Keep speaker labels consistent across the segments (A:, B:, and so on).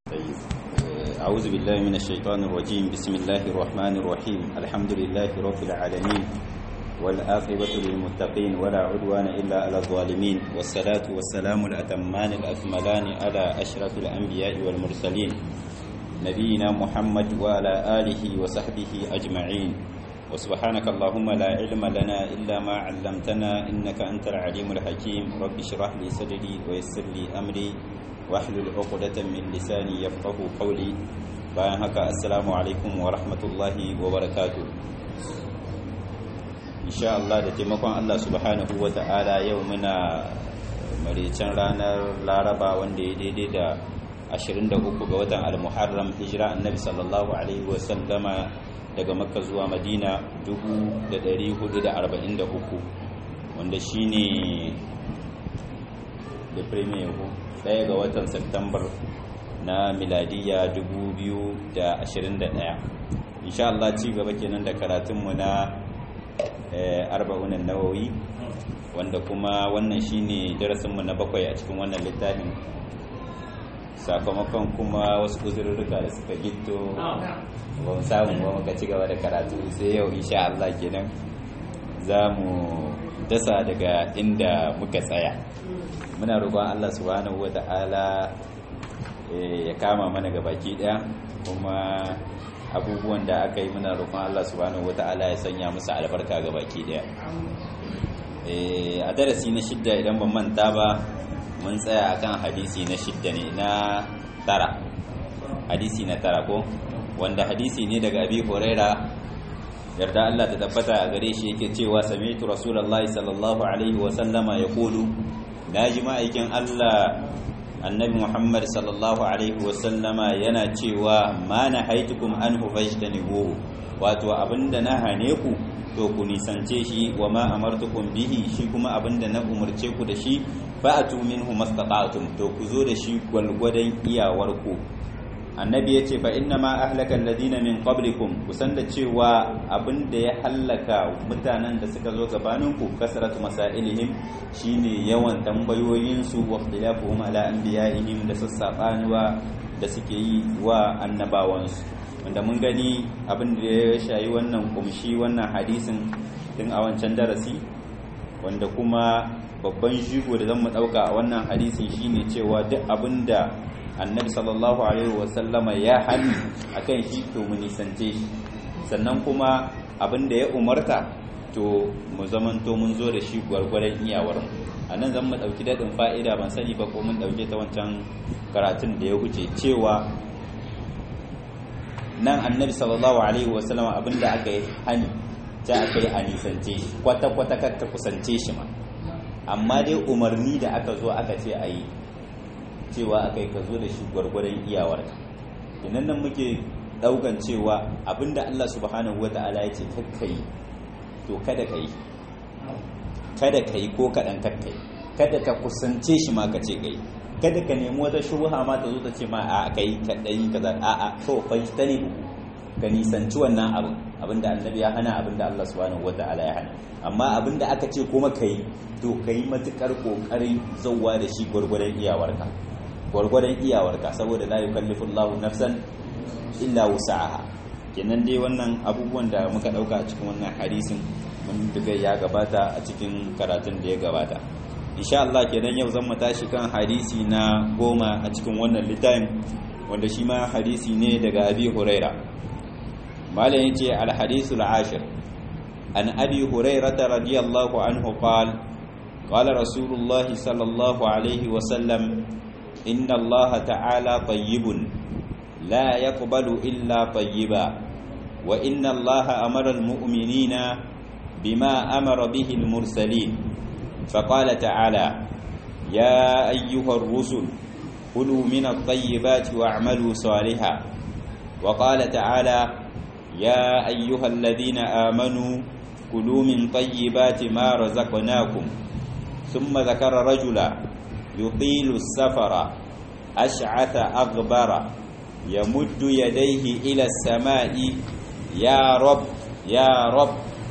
A: طيب أعوذ بالله من الشيطان الرجيم بسم الله الرحمن الرحيم الحمد لله رب العالمين والآخرة للمتقين ولا عدوان إلا على الظالمين والصلاة والسلام الأتمان الأكملان على أشرف الأنبياء والمرسلين نبينا محمد وعلى آله وصحبه أجمعين وسبحانك اللهم لا علم لنا إلا ما علمتنا إنك أنت العليم الحكيم رب اشرح لي صدري ويسر لي أمري واحلل عقدة من لساني يفقه قولي bayan haka assalamu alaikum wa rahmatullahi wa barakatuh insha Allah da taimakon Allah subhanahu wa ta'ala yau muna maricin ranar laraba wanda ya daidai da 23 ga watan al-muharram hijira annabi sallallahu alaihi wa sallama daga makka zuwa madina 1443 wanda shine da premier ɗaya ga watan Septambar na miladiya 2021 insha Allah ci gaba kenan da karatunmu na arba'unan nawawi wanda kuma wannan shine darasinmu na bakwai a cikin wannan littafin sakamakon kuma wasu uzurruka da suka gito ba mu samu ba muka ci gaba da karatu sai yau insha Allah kenan za mu dasa daga inda muka tsaya muna roƙon Allah subhanahu wata'ala ya kama mana ga baki ɗaya kuma abubuwan da aka yi muna roƙon Allah subhanahu wata'ala ya sanya musu albarka ga baki ɗaya a darasi na shidda idan ban manta ba mun tsaya akan hadisi na shidda ne na tara hadisi na tara ko wanda hadisi ne daga abi huraira yarda Allah ta tabbata a gare shi yake cewa sami'tu rasulullahi sallallahu alaihi wa sallama yaqulu naji ma'aikin Allah annabi Muhammad sallallahu alaihi wa sallama yana cewa ma nahaitukum anhu fajtanibu wato abinda na hane ku to ku nisance shi wa ma amartukum bihi shi kuma abinda na umurce ku da shi fa'atu minhu mastata'tum to ku zo da shi gwalgwadon iyawarku annabi ya ce fa inna ma ahlaka alladhina min qablikum kusan da cewa abin da ya hallaka mutanen da suka zo gabaninku kasratu masailihim shine yawan tambayoyin su wa ikhtilafuhum ala anbiya'ihim da sassaɓanuwa da suke yi wa annabawansu wanda mun gani abin da ya shayi wannan kumshi wannan hadisin tun a wancan darasi wanda kuma babban shigo da zan mu dauka a wannan hadisin shine cewa duk abin da annabi sallallahu alaihi wasallama ya hannu akan shi to mu nisance shi sannan kuma abin da ya umarta to mu zamanto mun zo da shi gwargwaron iyawar mu a nan zan mu ɗauki daɗin fa'ida ban sani ba ko mun ɗauke ta wancan karatun da ya wuce cewa nan annabi sallallahu alaihi wasallama abin da aka yi hani ta aka yi a nisance shi kwata-kwata ka kusance shi ma amma dai umarni da aka zo aka ce a yi cewa aka yi ka zo da shi gwargwadon iyawarka inan nan muke daukan cewa abinda Allah subhanahu wa ta'ala ya ce kakka yi to kada ka yi kada ka yi ko kaɗan kakka yi kada ka kusance shi ma ka ce ka yi kada ka nemi wata shubha ma ta zo ta ce ma a ka yi kaɗai kaza a a to fa ta ne ka nisanci wannan abin abinda annabi ya hana abinda Allah subhanahu wa ta'ala ya hana amma abinda aka ce kuma ka yi to ka yi matukar ƙoƙarin zauwa da shi gwargwadon iyawarka gwargwadon iyawarka saboda la yukallifu Allahu nafsan illa wus'aha kenan dai wannan abubuwan da muka dauka a cikin wannan hadisin mun duka ya gabata a cikin karatun da ya gabata insha Allah kenan yau zan mu tashi kan hadisi na goma a cikin wannan littafin wanda shi ma hadisi ne daga Abi Huraira malam yace al hadisul ashir an Abi Hurairah radiyallahu anhu qala قال رسول الله صلى الله عليه وسلم إن الله تعالى طيب لا يقبل إلا طيبا وإن الله أمر المؤمنين بما أمر به المرسلين فقال تعالى يا أيها الرسل كلوا من الطيبات واعملوا صالحا وقال تعالى يا أيها الذين آمنوا كلوا من طيبات ما رزقناكم ثم ذكر رجلا يطيل السفر أشعث أغبر يمد يديه إلى السماء يا رب يا رب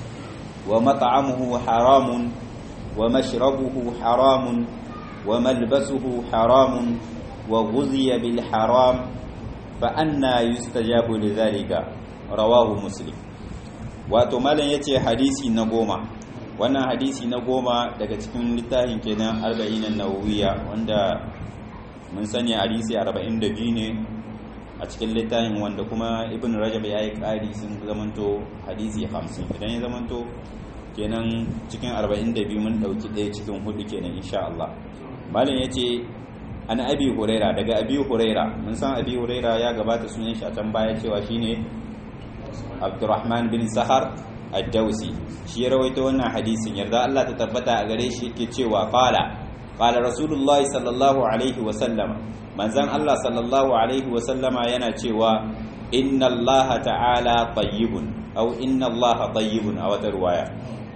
A: ومطعمه حرام ومشربه حرام وملبسه حرام وغذي بالحرام fa anna yustajabu lidhalika rawahu muslim wato malam yace hadisi na goma wannan hadisi na goma daga cikin littafin kenan arba'in an-nawawiyya wanda mun sani hadisi 42 ne a cikin littafin wanda kuma ibn rajab ya yi ƙari sun zamanto hadisi 50 idan ya zamanto kenan cikin 42 mun ɗauki ɗaya cikin hudu kenan insha Allah malin ya ce an abi huraira daga abi huraira mun san abi huraira ya gabata sunan shi a can baya cewa shine abdurrahman bin sahar ad-dausi shi ya rawaito wannan hadisin yarda Allah ta tabbata a gare shi yake cewa qala qala rasulullah sallallahu alaihi wa sallam manzon Allah sallallahu alaihi wa sallama yana cewa inna Allah ta'ala tayyibun aw inna Allah tayyibun a wata ruwaya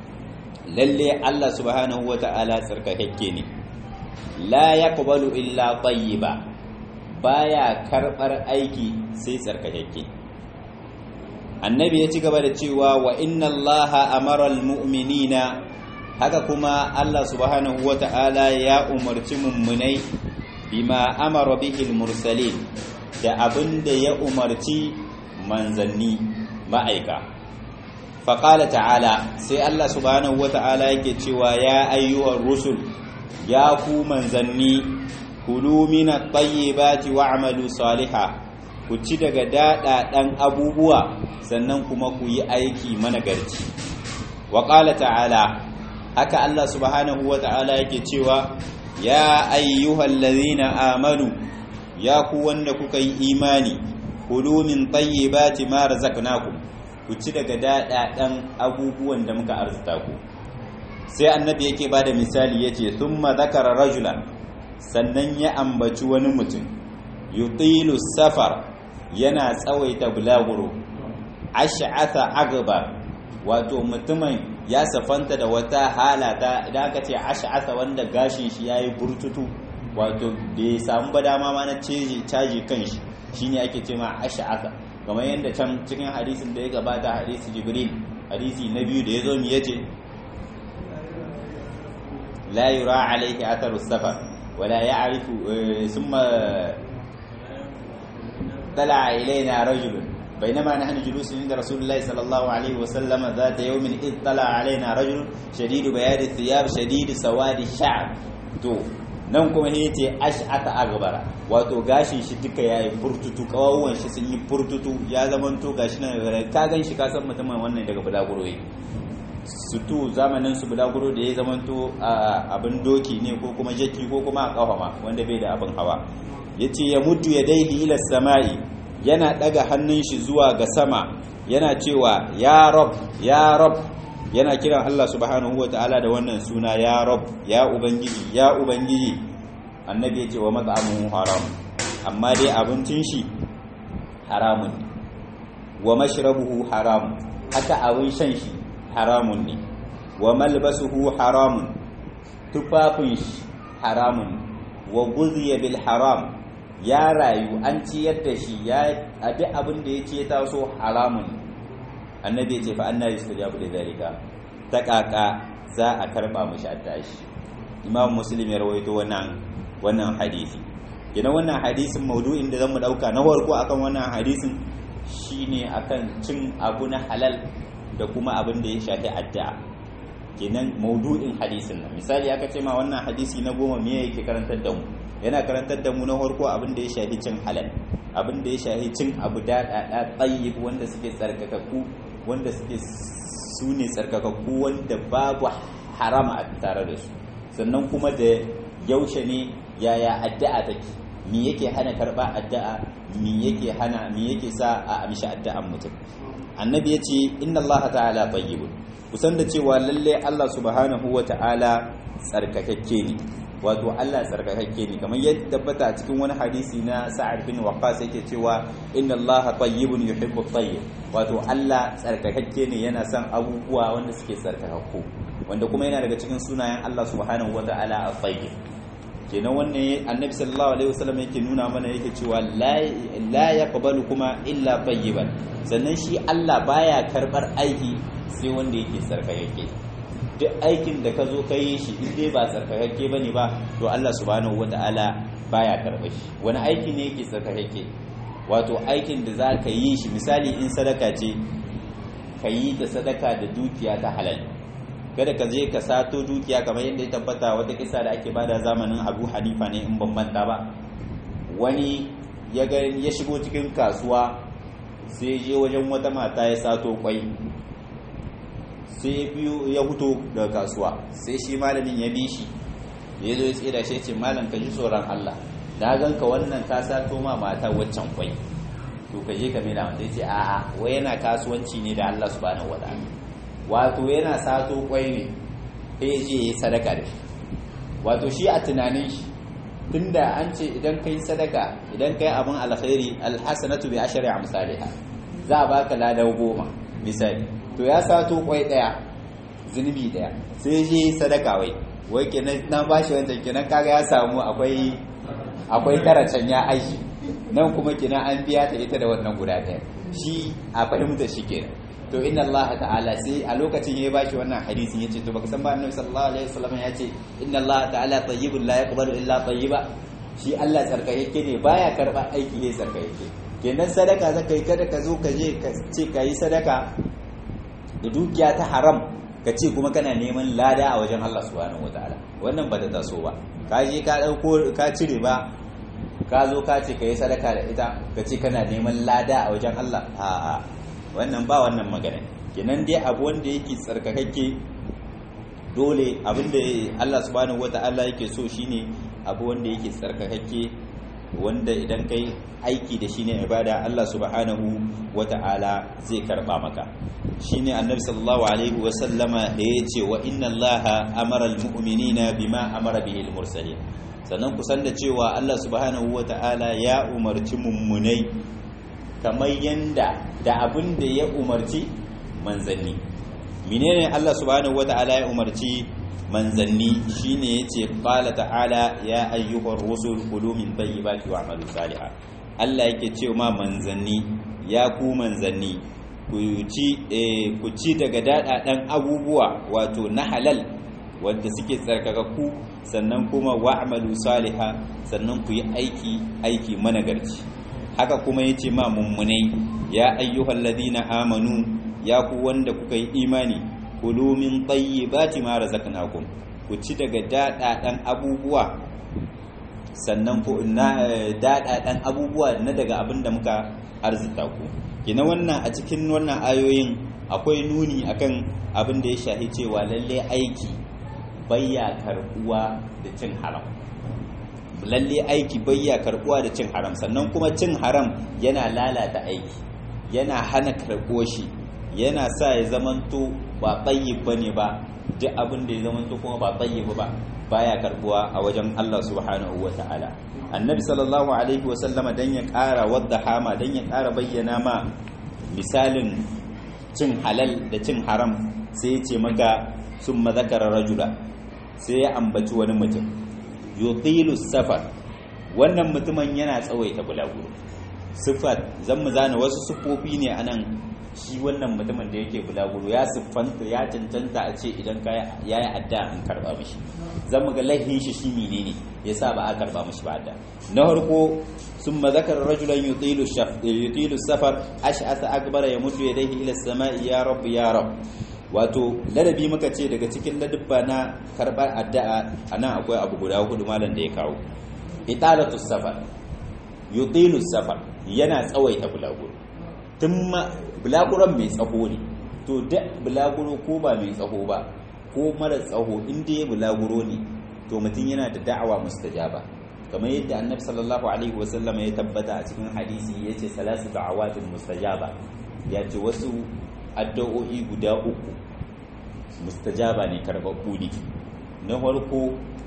A: lalle Allah subhanahu wa ta'ala tsarkakakke ne la yaqbalu illa tayyiba baya karbar aiki sai tsarkakakke annabi ya ci gaba da cewa wa inna allaha amara almu'minina haka kuma Allah subhanahu wata'ala ya umarci mummunai bima amara bihi almursalin da abinda ya umarci manzanni ma'aika faqala ta'ala sai Allah subhanahu wata'ala yake cewa ya ayyuhar rusul ya ku manzanni kulu min at-tayyibati wa'malu salihan ku ci daga daɗaɗen abubuwa sannan kuma ku yi aiki managarci wa ƙala ta'ala haka Allah subhanahu wa ta'ala yake cewa ya ayyuhal ladhina amanu ya ku wanda kuka yi imani kulu min tayyibati ma razaqnakum ku ci daga daɗaɗen abubuwan da muka arzuta ku sai annabi yake bada misali yace thumma zakara rajulan sannan ya ambaci wani mutum yutilu safar yana tsawaita bulaguro ash'atha agbar wato mutumin ya safanta da wata halata idan aka ce ash'atha wanda gashin shi yayi burtutu wato bai samu ba dama ma na caji caji kanshi shine ake cewa ash'atha kamar yadda can cikin hadisin da ya gabata hadisi jibril hadisi na biyu da yazo mi yace la yura alayhi atharu safar wala ya'rifu thumma طلع إلينا رجل بينما نحن جلوس عند رسول الله صلى الله عليه وسلم ذات يوم إذ طلع علينا رجل شديد بياد الثياب شديد سواد الشعر تو nan kuma ya ce ash'ata agbara wato gashin shi duka ya yi furtutu kawawan shi sun yi furtutu ya zama to gashi nan ka gan shi ka san mutumin wannan daga bulaguro yi sutu zamanin su bulaguro da ya zama to abin doki ne ko kuma jaki ko kuma a kawama wanda bai da abin hawa yace ya muddu ya daili ila sama'i yana daga hannun shi zuwa ga sama yana cewa ya rab ya rab yana kiran Allah subhanahu wataala da wannan suna ya rab ya ubangiji ya ubangiji annabi yace wa mat'amuhu haram amma dai abincin shi haramun ne wa mashrabuhu haram haka abin shan shi haramun ne wa malbasuhu haramun tufafin shi haramun wa guziya bil haram ya rayu an ciyar da shi ya abi abin da ya ce taso haramun annabi ya ce fa annabi yustajabu da zalika ta kaka za a karba mishi attashi imam muslim ya rawaito wannan wannan hadisi kenan wannan hadisin maudu'in da zamu dauka na farko akan wannan hadisin shine akan cin abu na halal da kuma abin da ya shafi addu'a kenan maudu'in hadisin nan misali aka ce ma wannan hadisi na goma me yake karantar da mu yana karantar da mu na farko abin da ya shafi cin halal abin da ya shafi cin abu daɗaɗa tsayyib wanda suke tsarkakakku wanda suke su ne tsarkakakku wanda babu harama a tare da su sannan kuma da yaushe ne yaya addu'a take me yake hana karba addu'a me yake hana me yake sa a amshi addu'an mutum annabi yace inna allaha ta'ala tayyibun kusan da cewa lalle Allah subhanahu wa ta'ala tsarkakakke ne wato Allah tsarkakakke ne kamar yadda tabbata a cikin wani hadisi na Sa'ad bin Waqqas yake cewa inna Allah tayyibun yuhibbu tayyib wato Allah tsarkakakke ne yana son abubuwa wanda suke tsarkakakku wanda kuma yana daga cikin sunayen Allah subhanahu wa ta'ala at-tayyib kenan wannan annabi sallallahu alaihi wasallam yake nuna mana yake cewa la yaqbalu kuma illa tayyiban sannan shi Allah baya karbar aiki sai wanda yake tsarkakakke duk aikin da ka zo ka yi shi in dai ba tsarkakakke ba ne ba to Allah subhanahu wa ta'ala baya karɓa shi wani aiki ne yake tsarkakakke wato aikin da za ka yi shi misali in sadaka ce ka yi da sadaka da dukiya ta halal kada ka je ka sato dukiya kamar yadda ya tabbata wata kisa da ake bada zamanin abu hanifa ne in ban manta ba wani ya shigo cikin kasuwa sai je wajen wata mata ya sato kwai sai biyu ya huto daga kasuwa sai shi malamin ya bi shi ya zo ya tsira shi ce malam ka ji tsoron Allah na ganka wannan ka sato ma mata waccan kwai to ka je ka mai da sai ce a'a wai yana kasuwanci ne da Allah subhanahu wataala wato yana sato kwai ne sai je ya sadaka da shi wato shi a tunanin shi tunda an ce idan kai sadaka idan kai abin alkhairi alhasanatu bi ashri amsalha za a baka ladan goma misali to ya sato kwai daya zunubi daya sai je sadaka wai wai kenan na bashi wancan kenan kaga ya samu akwai akwai can ya aiki nan kuma kenan an biya ta ita da wannan guda daya shi a fahimta shi kenan to inna Allah ta'ala sai a lokacin ya bashi wannan hadisin yace to baka san ba annabi sallallahu alaihi wasallam ya ce inna Allah ta'ala tayyibun la yaqbalu illa tayyiba shi Allah tsarkake ne baya karba aiki ne tsarkake kenan sadaka zaka yi kada ka zo ka je ka ce ka yi sadaka da dukiya ta haram ka ce kuma kana neman lada a wajen Allah subhanahu wataala wannan ba ta taso ba ka je ka dauko ka cire ba ka zo ka ce ka yi sadaka da ita ka ce kana neman lada a wajen Allah a'a wannan ba wannan magana kenan dai abu wanda yake tsarkakakke dole abinda Allah subhanahu wata'ala yake so shine abu wanda yake tsarkakakke wanda idan kai aiki da shine ibada Allah subhanahu wata'ala zai karba maka shine annabi sallallahu alaihi wa sallama da yace wa inna allaha amara almu'minina bima amara bihi almursalin sannan ku san da cewa Allah subhanahu wata'ala ya umarci mummunai kamar yanda da abin da ya umarci manzanni menene Allah subhanahu wata'ala ya umarci manzanni shine yace qala ta'ala ya ayyuhar rusul kulu min tayyibati wa'malu salihan Allah yake cewa manzanni ya ku manzanni ku ci ku ci daga dadadan abubuwa wato na halal wanda suke tsarkakakku sannan kuma wa'malu salihan sannan ku yi aiki aiki managarci haka kuma ya ce ma mummunai ya ayyuhal ladina amanu ya ku wanda kuka yi imani kulu min tayyibati ma razaqnakum ku ci daga dadadan abubuwa sannan ku na dadadan abubuwa na daga abin da muka arzita ku kina wannan a cikin wannan ayoyin akwai nuni akan abin da ya shahi cewa lalle aiki bayya karbuwa da cin haram lalle aiki bayya karbuwa da cin haram sannan kuma cin haram yana lalata aiki yana hana karbuwa shi yana sa ya zamanto ba tayyib bane ba duk abin da ya zamanto kuma ba tayyib ba baya karbuwa a wajen Allah subhanahu wataala annabi sallallahu alaihi wasallama dan ya ƙara wadda hama dan ya ƙara bayyana ma misalin cin halal da cin haram sai ya ce maka summa zakara rajula sai ya ambaci wani mutum yutilu safar wannan mutumin yana tsawaita bulaguro sifat zan mu zana wasu siffofi ne anan shi wannan mutumin da yake bulaguro ya siffanta ya cancanta a ce idan ka yayi adda an karba mishi zan mu ga lahin shi shi menene yasa ba a karba mishi ba adda na farko summa zakara rajulan yutilu shaf yutilu safar ash'atha akbara yamuddu yadayhi ila as-sama'i ya rabb ya rabb wato ladabi muka ce daga cikin ladabba na karbar addu'a anan akwai abu guda hudu malam da ya kawo italatu safar yutilu safar yana tsawaita bulaguro tun ma bulaguron mai tsaho ne to da bulaguro ko ba mai tsaho ba ko mara tsaho inda ya bulaguro ne to mutum yana da da'awa mustajaba kamar yadda annabi sallallahu alaihi wasallam ya tabbata a cikin hadisi yace salasu da'awatin mustajaba ya ce wasu addu'o'i guda uku mustajaba ne karɓaɓɓu ne na farko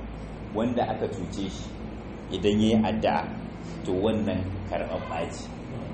A: wanda aka cuce shi idan ya yi addu'a to wannan karɓaɓɓa ce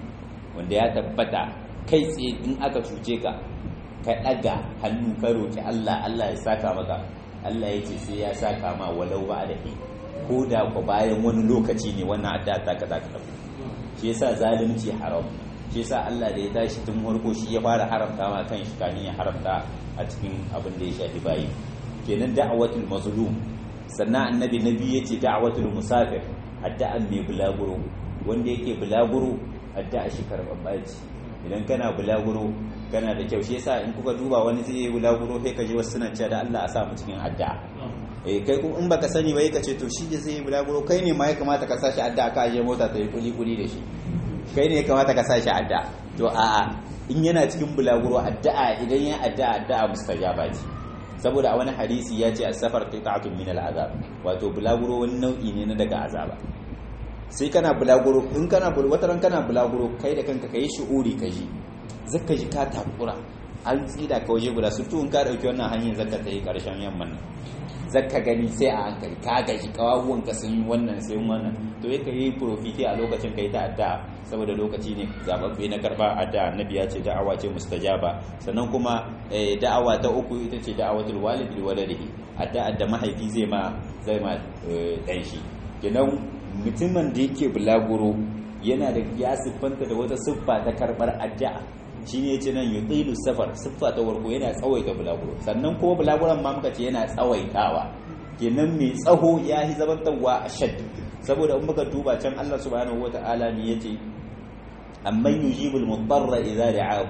A: wanda ya tabbata kai tsaye in aka cuce ka ka ɗaga hannu ka roƙi Allah Allah ya saka maka Allah ya ce sai ya saka ma walau ba da ko da ku bayan wani lokaci ne wannan addu'a ta ka za ka tafi shi yasa zalunci haram shi yasa Allah da ya tashi tun farko shi ya fara haramta ma kan shi kanin ya haramta a cikin abin da ya shafi bayi kenan da'awatul mazlum sannan annabi nabi yace da'awatul musafir addu'an mai bulaguro wanda yake bulaguro addu'a shi karɓaɓɓa ce idan kana bulaguro kana da kyau shi yasa in kuka duba wani zai yi bulaguro sai ka ji wasu suna cewa da Allah a sa mu cikin addu'a eh kai kuma in baka sani ba ka ce to shi da zai yi bulaguro kai ne ma ya kamata ka sa shi addu'a ka je mota ta yi kuli kuli da shi kai ne ya kamata ka sa shi addu'a to a'a in yana cikin bulaguro addu'a idan ya addu'a addu'a mustajaba ce saboda a wani hadisi ya ce as-safar qita'atun min al-azab wato bulaguro wani nau'i ne na daga azaba sai kana bulaguro in kana wata ran kana bulaguro kai da kanka kai shi'uri ka ji zaka ji ka takura an tsida ka waje guda surtu in ka dauki wannan hanyar zaka ta yi karshen yamman nan zaka gani sai a hankali ka gaji kawawuwan ka sun wannan sai wannan to yake yi profiti a lokacin kai ta addu'a saboda lokaci ne zababbe na karba addu'a annabi ya ce da'awa ce mustajaba sannan kuma da'awa ta uku ita ce da'awatul walid li waladihi addu'a da mahaifi zai ma zai ma dan shi kenan mutumin da yake bulaguro yana da ya siffanta da wata siffa ta karbar addu'a shine yace nan yutilu safar siffa ta warko yana tsawaita bulaguro sannan kuma bulaguron ma muka ce yana tsawaitawa kenan mai tsaho ya yi zamantarwa a shad saboda in muka duba can Allah subhanahu wata'ala ne yace amman yujibul mudarra idza da'ahu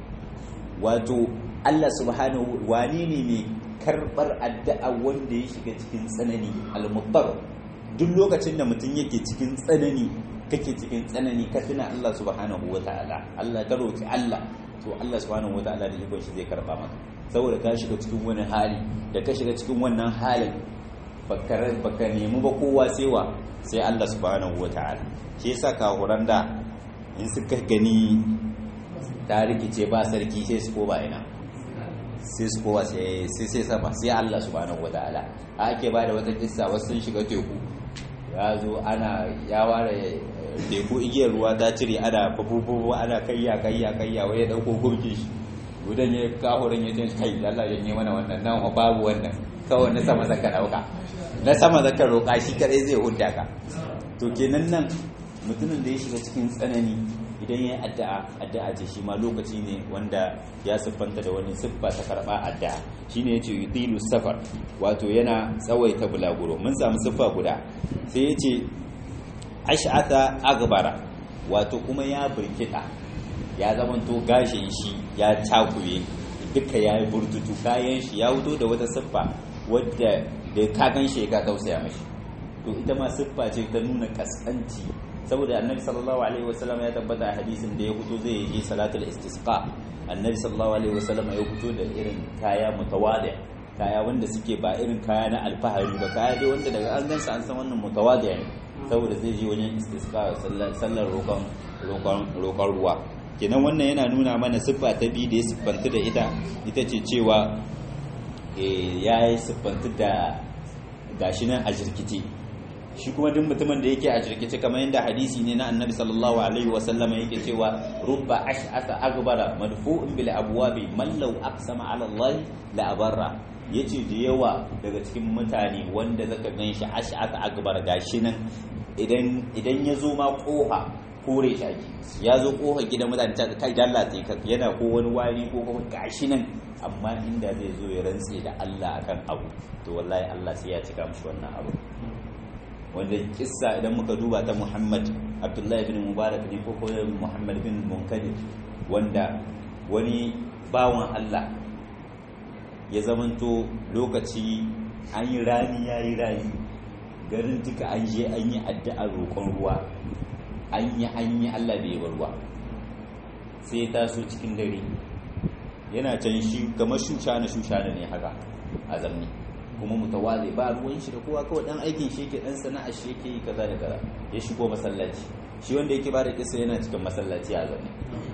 A: wato Allah subhanahu wani ne mai karbar addu'a wanda ya shiga cikin tsanani al-mudar duk lokacin da mutum yake cikin tsanani kake cikin tsanani ka tuna Allah subhanahu wata'ala Allah ka roki Allah to Allah subhanahu wata'ala da ikon shi zai karba maka saboda ka shiga cikin wani hali da ka shiga cikin wannan halin baka baka nemi ba kowa sai wa sai Allah subhanahu wata'ala shi yasa kahuran da in suka gani ta rikice ba sarki sai su ko ba ina sai su kowa sai sai sama sai Allah subhanahu wata'ala ake ba da wata kissa wasu sun shiga teku ya zo ana ya ware teku igiyar ruwa ta cire ana babububu ana kayya kayya kayya wai ya dauko gurki shi gudan ya kahorin ya ce kai Allah ya yi mana wannan nan babu wannan kawai na sama zaka dauka na sama zaka roka shi kadai zai hudda ka to kenan nan mutumin da ya shiga cikin tsanani idan ya yi addu'a addu'a ce shi ma lokaci ne wanda ya siffanta da wani siffa ta karɓa addu'a shine yace yutilu safar wato yana tsawaita bulaguro mun samu siffa guda sai yace ash'ata agbara wato kuma ya burkita ya zamanto gashin shi ya takure duka ya yi burtutu kayan shi ya wuto da wata siffa wadda da ka gan shi ka tausaya mashi to ita ma siffa ce ta nuna kaskanci saboda annabi sallallahu alaihi wasallam ya tabbata a hadisin da ya fito zai yi salatul istisqa annabi sallallahu alaihi wasallam ya fito da irin kaya mutawadi kaya wanda suke ba irin kaya na alfahari ba kaya dai wanda daga an gansa an san wannan mutawadi ne saboda zai je wajen istisqa sallar roƙon roƙon ruwa kenan wannan yana nuna mana siffa ta biyu da ya siffanta da ita ita ce cewa ya yi siffanta da gashi nan a jirkice shi kuma duk mutumin da yake a jirkice kamar yadda hadisi ne na annabi sallallahu alaihi wasallama yake cewa rubba ash'asa agbara madfu'un bil abwabi man law aqsama ala allah la abarra yace da yawa daga cikin mutane wanda zaka ganshi ash'asa agbara gashi nan idan idan ya zo ma koha kore shi ake ya zo koha gidan mutane ta kai dalla sai ka yana ko wani wari ko kuma gashi nan amma inda zai zo ya rantse da Allah akan abu to wallahi Allah sai ya cika mishi wannan abu wanda kissa idan muka duba ta Muhammad Abdullahi bin Mubarak ne ko kuma Muhammad bin Munkadir wanda wani bawan Allah ya zamanto lokaci an yi rani ya yi rani garin duka an je an yi addu'ar roƙon ruwa an yi an yi Allah bai bar ruwa sai ya taso cikin dare yana can shi kamar shushana shushana ne haka a zamni kuma mutawazi ba ruwan shi da kowa kawai dan aikin shi yake dan sana'a shi yake yi kaza da kaza ya shigo masallaci shi wanda yake ba da kisa yana cikin masallaci a zaune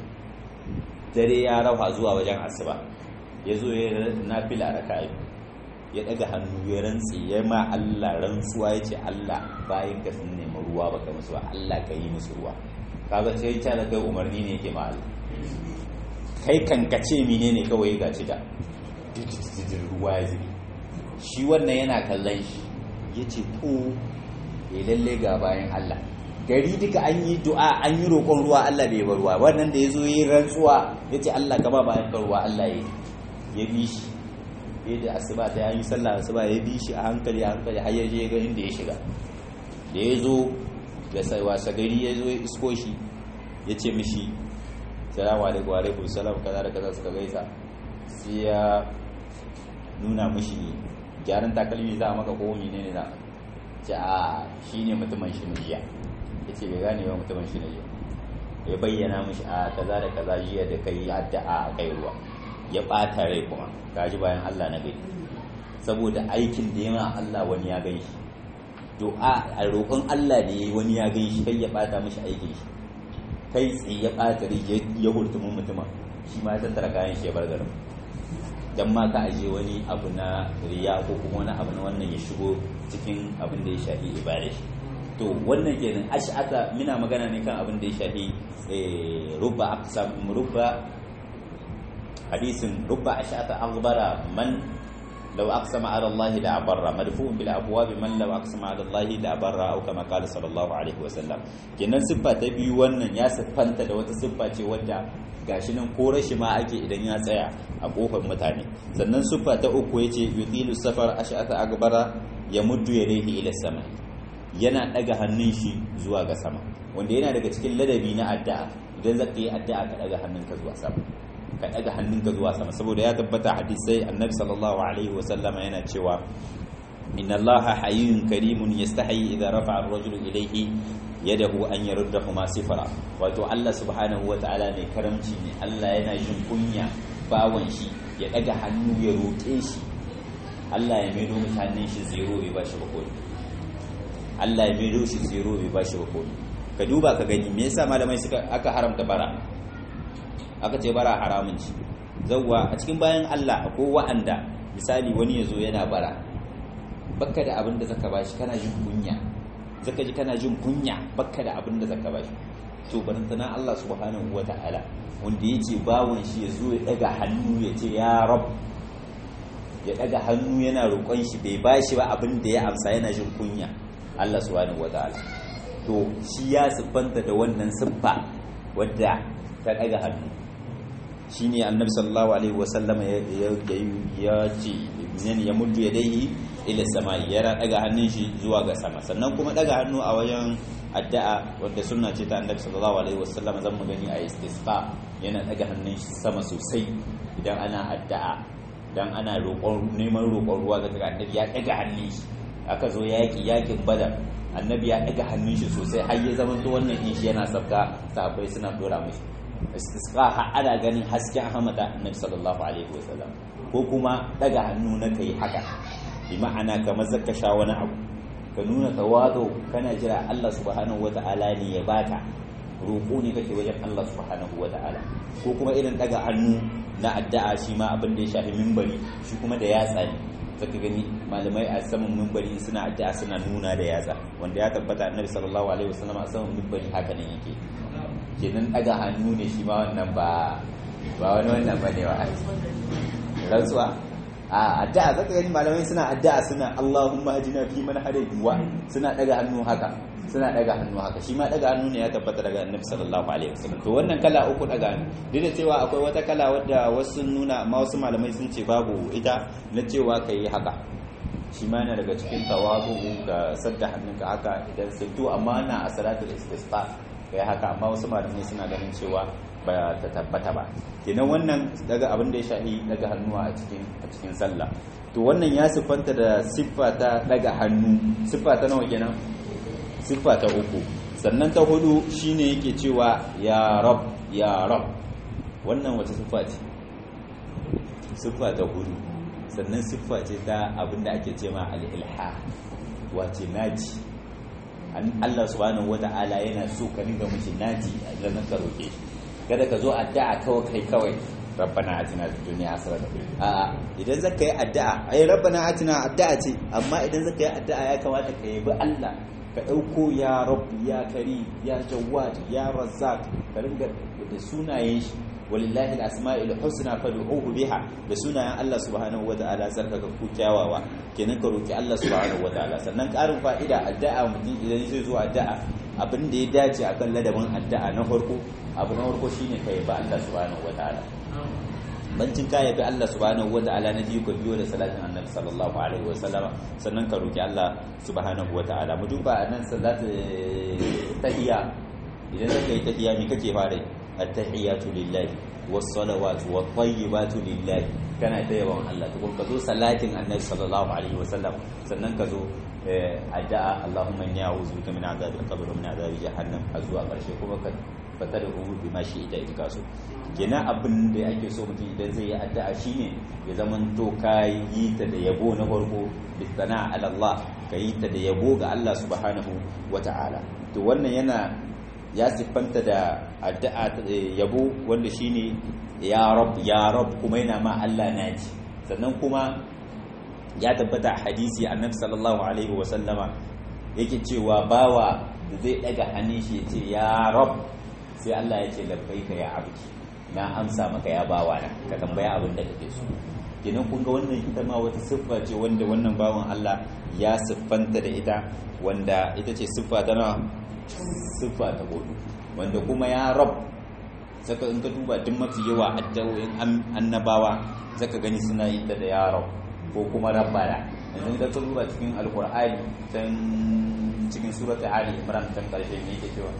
A: dare ya rawa zuwa wajen asuba ya zo ya nafila raka'a ya daga hannu ya rantsi ya ma Allah rantsuwa ya ce Allah bayan ka sun nemi ruwa baka musu ba Allah ka yi musu ruwa kaga sai ya da kai umarni ne yake ma Allah kai kankace menene kawai ga ci da ruwa ya zubi shi wannan yana kallon shi ya ce to ya lalle ga bayan Allah gari duka an yi du'a an yi roƙon ruwa Allah bai bar ruwa wannan da ya zo yi rantsuwa ya ce Allah gaba bayan ka ruwa Allah ya ya bi shi ya da asuba ta yi sallah asuba ya bi shi a hankali a hankali har ya je ga inda ya shiga da ya zo da wasa gari ya zo ya isko shi ya ce mishi salamu alaikum wa alaikum salam kaza da kaza suka gaisa sai ya nuna mishi gyaran takalmi za a maka ko mene ne za a ce a shi ne mutumin shi na jiya ya ce bai gane ba mutumin shi na jiya ya bayyana mishi a kaza da kaza jiya da kai addu'a a kai ruwa ya ɓata rai kuma gaji bayan Allah na gari saboda aikin da ya ma Allah wani ya gan shi du'a a roƙon Allah da yayi wani ya gan shi kai ya ɓata mishi aikin shi kai tsaye ya ɓata rai ya hurtumin mutuma shi ma ya tattara kayan shi ya bar garin dan ma ka aje wani abu na riya ko kuma wani abu na wannan ya shigo cikin abin da ya shafi ibada shi to wannan kenan ash'ata muna magana ne kan abin da ya shafi rubba aqsam rubba hadisin rubba ash'ata aghbara man law aqsama ala Allah la abarra madfu'un bil abwab man law aqsama ala Allah la abarra au kama qala sallallahu alaihi wa sallam kenan siffa ta biyu wannan ya siffanta da wata siffa ce wadda gashi nan ko rashi ma ake idan ya tsaya a kofar mutane sannan siffa ta uku yace yutilu safar ash'ata aghbara yamuddu yadayhi ila sama yana daga hannun shi zuwa ga sama wanda yana daga cikin ladabi na addu'a idan zaka yi addu'a ka daga hannunka zuwa sama ka daga hannunka zuwa sama saboda ya tabbata hadisai annabi sallallahu alaihi wa sallama yana cewa inna allaha hayyun karimun yastahi idza rafa'a ar-rajulu ilayhi yadahu an yaruddahuma sifara wato Allah subhanahu wataala mai karamci ne Allah yana jin kunya bawan shi ya daga hannu ya roƙe shi Allah ya maido mutanen shi zero bai bashi ba kodi Allah ya maido shi zero bai bashi ba kodi ka duba ka gani me yasa malamai suka aka haramta bara aka ce bara haramun ci zawwa a cikin bayan Allah akwai wa'anda misali wani yazo yana bara bakka da abin da zaka bashi kana jin kunya zaka ji kana jin kunya bakka da abin da zaka bashi to barantana Allah subhanahu wata'ala wanda yace bawon shi ya zo ya daga hannu ya ce ya rab ya daga hannu yana roƙon shi bai bashi ba abin da ya amsa yana jin kunya Allah subhanahu wata'ala to shi ya siffanta da wannan siffa wadda ta daga hannu shine annabi sallallahu alaihi wasallama ya ce ya muddu yadayhi ila samai yana daga hannun shi zuwa ga sama sannan kuma daga hannu a wajen addu'a wanda sunna ce ta annabi sallallahu alaihi wasallam zan mu gani a istisqa yana daga hannun shi sama sosai idan ana addu'a dan ana roƙon neman roƙon ruwa ga annabi ya daga hannun shi aka zo yaki yakin badar annabi ya daga hannun shi sosai har ya zama to wannan in shi yana sabka sahabbai suna dora mishi istisqa har ana ganin hasken hamada annabi sallallahu alaihi wasallam ko kuma daga hannu na kai haka bi ma'ana kamar zaka sha wani abu ka nuna tawazo kana jira Allah subhanahu wata'ala ne ya baka roƙo ne kake wajen Allah subhanahu wata'ala ko kuma irin daga hannu na addu'a shi ma abin da ya shafi mimbari shi kuma da yatsa ne zaka gani malamai a saman mimbari suna addu'a suna nuna da yatsa wanda ya tabbata annabi sallallahu alaihi wasallam a saman mimbari haka ne yake kenan daga hannu ne shi ma wannan ba ba wani wannan bane wa rantsuwa a addu'a zaka gani malamai suna addu'a suna Allahumma hadina fi man hadayt wa suna daga hannu haka suna daga hannu haka shi ma daga hannu ne ya tabbata daga Annabi sallallahu alaihi wasallam to wannan kala uku daga hannu duk da cewa akwai wata kala wadda wasu nuna amma wasu malamai sun ce babu ita na cewa kai haka shi ma yana daga cikin tawazu ga sadda hannunka haka idan sai to amma na a salatul istisqa kai haka amma wasu malamai suna ganin cewa ba ta tabbata ba kenan wannan daga abin da ya shahi daga hannuwa a cikin a cikin sallah to wannan ya siffanta da siffa ta daga hannu siffa ta nawa kenan siffa ta uku sannan ta hudu shine yake cewa ya rab ya rab wannan wace siffa ce siffa ta hudu sannan siffa ce ta abin da ake cewa al-ilha wace naji Allah subhanahu wata'ala yana so ka dinga mishi naji idan ka roke shi kada ka zo addu'a kawai kai kawai rabbana atina fid dunya hasanatan a idan zaka yi addu'a ai rabbana atina addu'a ce amma idan zaka yi addu'a ya kamata ka yabi Allah ka dauko ya rabbi ya kari ya jawad ya razzaq ka ringa da sunayen shi walillahi al-asma'ul husna fad'uhu biha da sunayen Allah subhanahu wata'ala sarkaka ku kyawawa kenan ka roki Allah subhanahu wata'ala sannan karin fa'ida addu'a mutum idan zai zo addu'a abin da ya dace akan ladabin addu'a na farko abu na farko shine ka yabi Allah subhanahu wataala bancin ka yabi Allah subhanahu wataala na biyu ka biyo da salatin annabi sallallahu alaihi wasallam sannan ka roki Allah subhanahu wataala mu duba nan salatu tahiyya idan zaka yi tahiyya me kake fara at-tahiyatu lillahi was-salawatu wat-tayyibatu lillahi kana ta yawan Allah tukun ka zo salatin annabi sallallahu alaihi wasallam sannan ka zo addu'a Allahumma inni a'udhu bika min adhabil qabr wa min adhabi jahannam har zuwa karshe kuma ka fata da ubu bi mashi ita ita kaso kenan abin da ake so mutum idan zai yi addu'a shine ya zaman to ka yi ta da yabo na farko bisana ala Allah ka yi ta da yabo ga Allah subhanahu wata'ala to wannan yana ya siffanta da addu'a yabo wanda shine ya rab ya rab kuma yana ma Allah naji sannan kuma ya tabbata a hadisi annabi sallallahu alaihi wa sallama yake cewa bawa da zai daga hannun shi ya ce ya rab sai Allah ya ce labbaika ya abdi na amsa maka ya bawa na ka tambaya abin da kake so kenan kun ga wannan ita ma wata siffa ce wanda wannan bawan Allah ya siffanta da ita wanda ita ce siffa ta na siffa ta hudu wanda kuma ya rab saka in ka duba duk mafi yawa addu'o'in annabawa zaka gani suna yi da ya rab ko kuma rabbana yanzu da ka duba cikin alqur'ani can cikin suratul ali imran can karshe ne yake cewa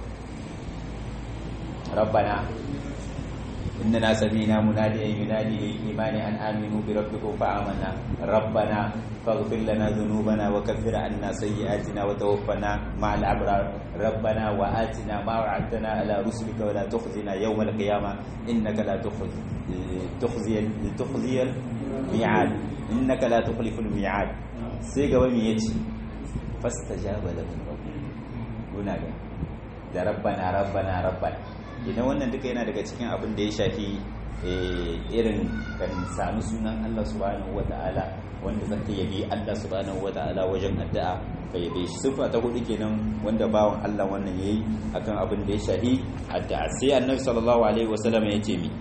A: rabbana إننا سمينا مناديا ينادي للإيمان أن آمنوا بربكم فآمنا ربنا فاغفر لنا ذنوبنا وكفر عنا سيئاتنا وتوفنا مع الأبرار ربنا وآتنا ما وعدتنا على رسلك ولا تخزنا يوم القيامة إنك لا تخزي تخزي تخزي الميعاد إنك لا تخلف الميعاد سيغا وميتي فاستجاب لهم ربنا هناك da rabbana rabbana rabbana idan wannan duka yana daga cikin abin da ya shafi irin kan sami sunan Allah subhanahu wata'ala wanda zaka yabi Allah subhanahu wata'ala wajen addu'a ka yabe shi sifa ta hudu kenan wanda bawan Allah wannan yayi akan abin da ya shafi addu'a sai annabi sallallahu alaihi wasallam ya ce mi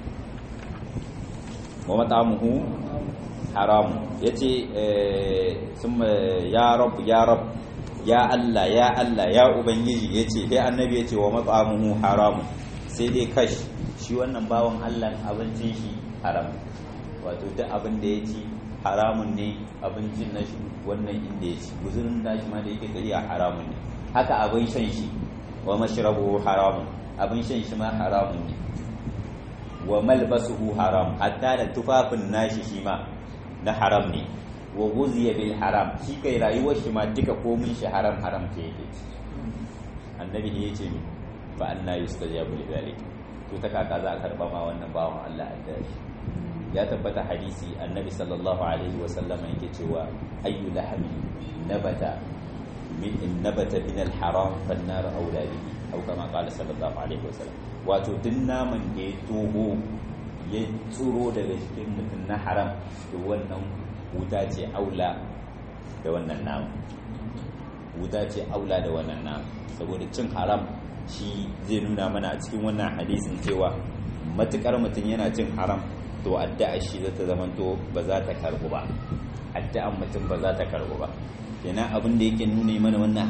A: wa mat'amuhu haram yace summa ya rab ya rab ya Allah ya Allah ya ubangiji yace sai annabi yace wa mat'amuhu haram sai dai kash shi wannan bawan Allah abincin shi haram wato duk abin da ya ci haramun ne abincin na shi wannan inda ya ci guzurin da shi ma da yake tafiya haramun ne haka abin shan shi wa mashrabuhu haramun abin shan shi ma haramun ne wa malbasuhu haram hatta da tufafin nashi shi ma na haram ne wa guziya bil haram shi kai rayuwar shi ma duka komin shi haram haram ke yake annabi ne yace mi fa anna yustajabu li dhalik to ta kaka za a karba ma wannan bawan Allah a shi ya tabbata hadisi annabi sallallahu alaihi wa sallam yake cewa ayyu lahmi nabata min nabata min al haram fan nar aula bihi aw kama qala sallallahu alaihi wa sallam wato duk naman da ya toho ya tsuro daga cikin mutum na haram to wannan wuta ce aula da wannan namu wuta ce aula da wannan namu saboda cin haram shi zai nuna mana a cikin wannan hadisin cewa matukar mutum yana cin haram to addu'a shi za ta zama to ba za ta karbu ba addu'an mutum ba za ta karbu ba kenan abin da yake nuna mana wannan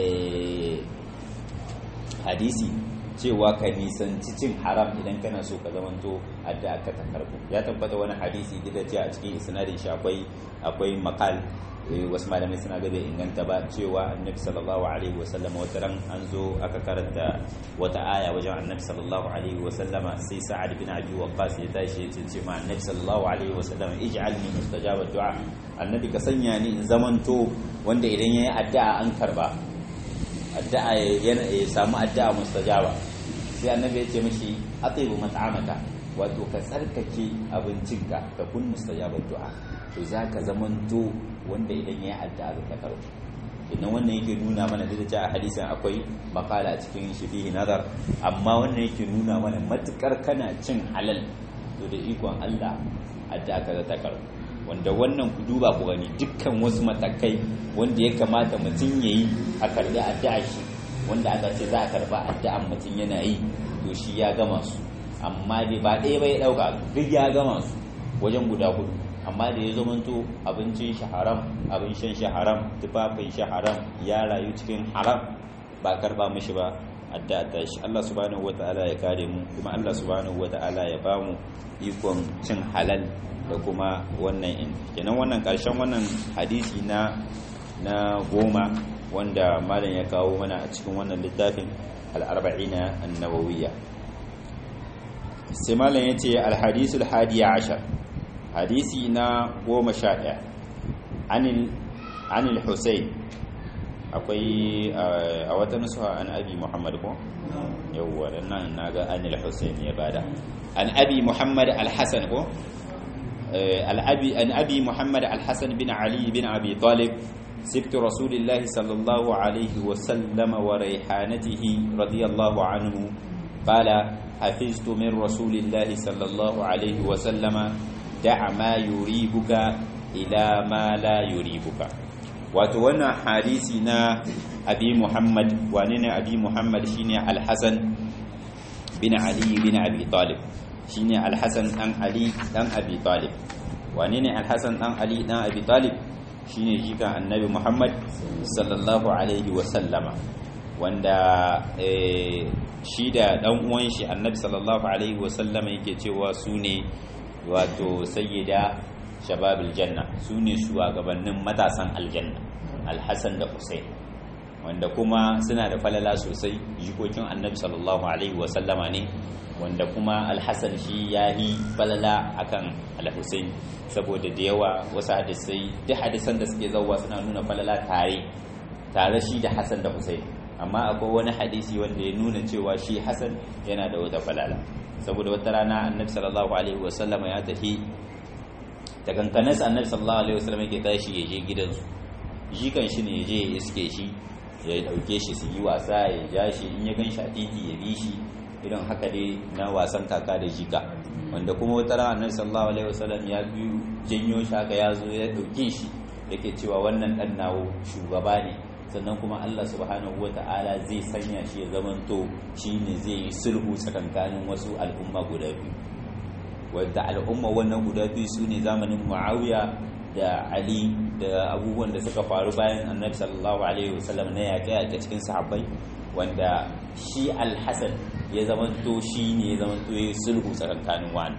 A: hadisi cewa ka nisanci cin haram idan kana so ka zamanto addu'a ka ta karbu ya tabbata wani hadisi da ce a cikin isnadin shi akwai akwai makal wasu malamai suna ga bai inganta ba cewa annabi sallallahu alaihi wasallam wata ran an zo aka karanta wata aya wajen annabi sallallahu alaihi wasallama sai sa'ad bin abi waqqas ya tashi ya ce ma annabi sallallahu alaihi wasallam ij'alni mustajaba du'a annabi ka sanya ni in zamanto wanda idan yayi addu'a an karba addu'a ya samu addu'a mustajaba sai annabi ya ce mishi atibu mat'amaka wato ka tsarkake abincinka ka kun mustajabar du'a to za ka zamanto wanda idan ya yi addu'a ka karo idan wannan yake nuna mana da ta a hadisin akwai makala a cikin shi fihi nazar amma wannan yake nuna mana matukar kana cin halal to da ikon Allah addu'a ka ta karo wanda wannan ku duba ku gani dukkan wasu matakai wanda ya kamata mutum ya yi a karbi addu'a shi wanda aka ce za a karba addu'an mutum yana yi to shi ya gama su amma dai ba ɗaya bai ɗauka duk ya gama su wajen guda hudu amma da ya zamanto abincin shi haram abin shan shi haram tufafin shi haram ya rayu cikin haram ba karba mishi ba addu'a ta shi Allah subhanahu wata'ala ya kare mu kuma Allah subhanahu wata'ala ya ba mu ikon cin halal da kuma wannan in kenan wannan karshen wannan hadisi na na goma wanda malam ya kawo mana a cikin wannan littafin al-arba'ina an-nawawiyya sai malam yace al-hadisul hadiya ashar hadisi na goma sha ɗaya anil anil husayn akwai a wata nusuha an abi muhammad ko yawwa dan nan naga anil husayn ya bada an abi muhammad al-hasan ko al-abi an abi muhammad al-hasan bin ali bin abi talib سبت رسول الله صلى الله عليه وسلم وريحانته رضي الله عنه قال حفظت من رسول الله صلى الله عليه وسلم دع ما يريبك إلى ما لا يريبك وتوانا حديثنا أبي محمد واننا أبي محمد شيني الحسن بن علي بن أبي طالب شيني الحسن أن علي أن أبي طالب واننا الحسن أن علي أن أبي طالب shine jikan annabi Muhammad sallallahu alaihi wasallama wanda shi da dan uwan shi annabi sallallahu alaihi wasallama yake cewa su ne wato sayyida shababul janna su ne shugabannin matasan aljanna alhassan da husain wanda kuma suna da falala sosai jikokin annabi sallallahu alaihi wasallama ne wanda kuma alhassan shi ya yi falala akan alhussein saboda da yawa wasu hadisai duk hadisan da suke zauwa suna nuna falala tare tare shi da hassan da hussein amma akwai wani hadisi wanda ya nuna cewa shi hassan yana da wata falala saboda wata rana annabi sallallahu alaihi wasallam ya tafi da kankanas annabi sallallahu alaihi wasallam yake tashi ya je gidansu jikan shi ne ya je ya iske shi ya dauke shi su yi wasa ya ja shi in ya gan shi a titi ya bi shi irin haka dai na wasan kaka da jika wanda kuma wata rana annabi sallallahu alaihi wasallam ya biyu janyo shi haka ya zo ya dauke shi yake cewa wannan dan nawo shugaba ne sannan kuma Allah subhanahu wata'ala zai sanya shi ya zamanto shine zai yi sulhu tsakankanin wasu al'umma guda biyu wanda al'umma wannan guda biyu su ne zamanin Muawiya da Ali da abubuwan da suka faru bayan annabi sallallahu alaihi wasallam na yaƙe a cikin sahabbai wanda shi al-Hasan ya zamanto shi ne ya zamanto ya sulhu tsakankanin wannan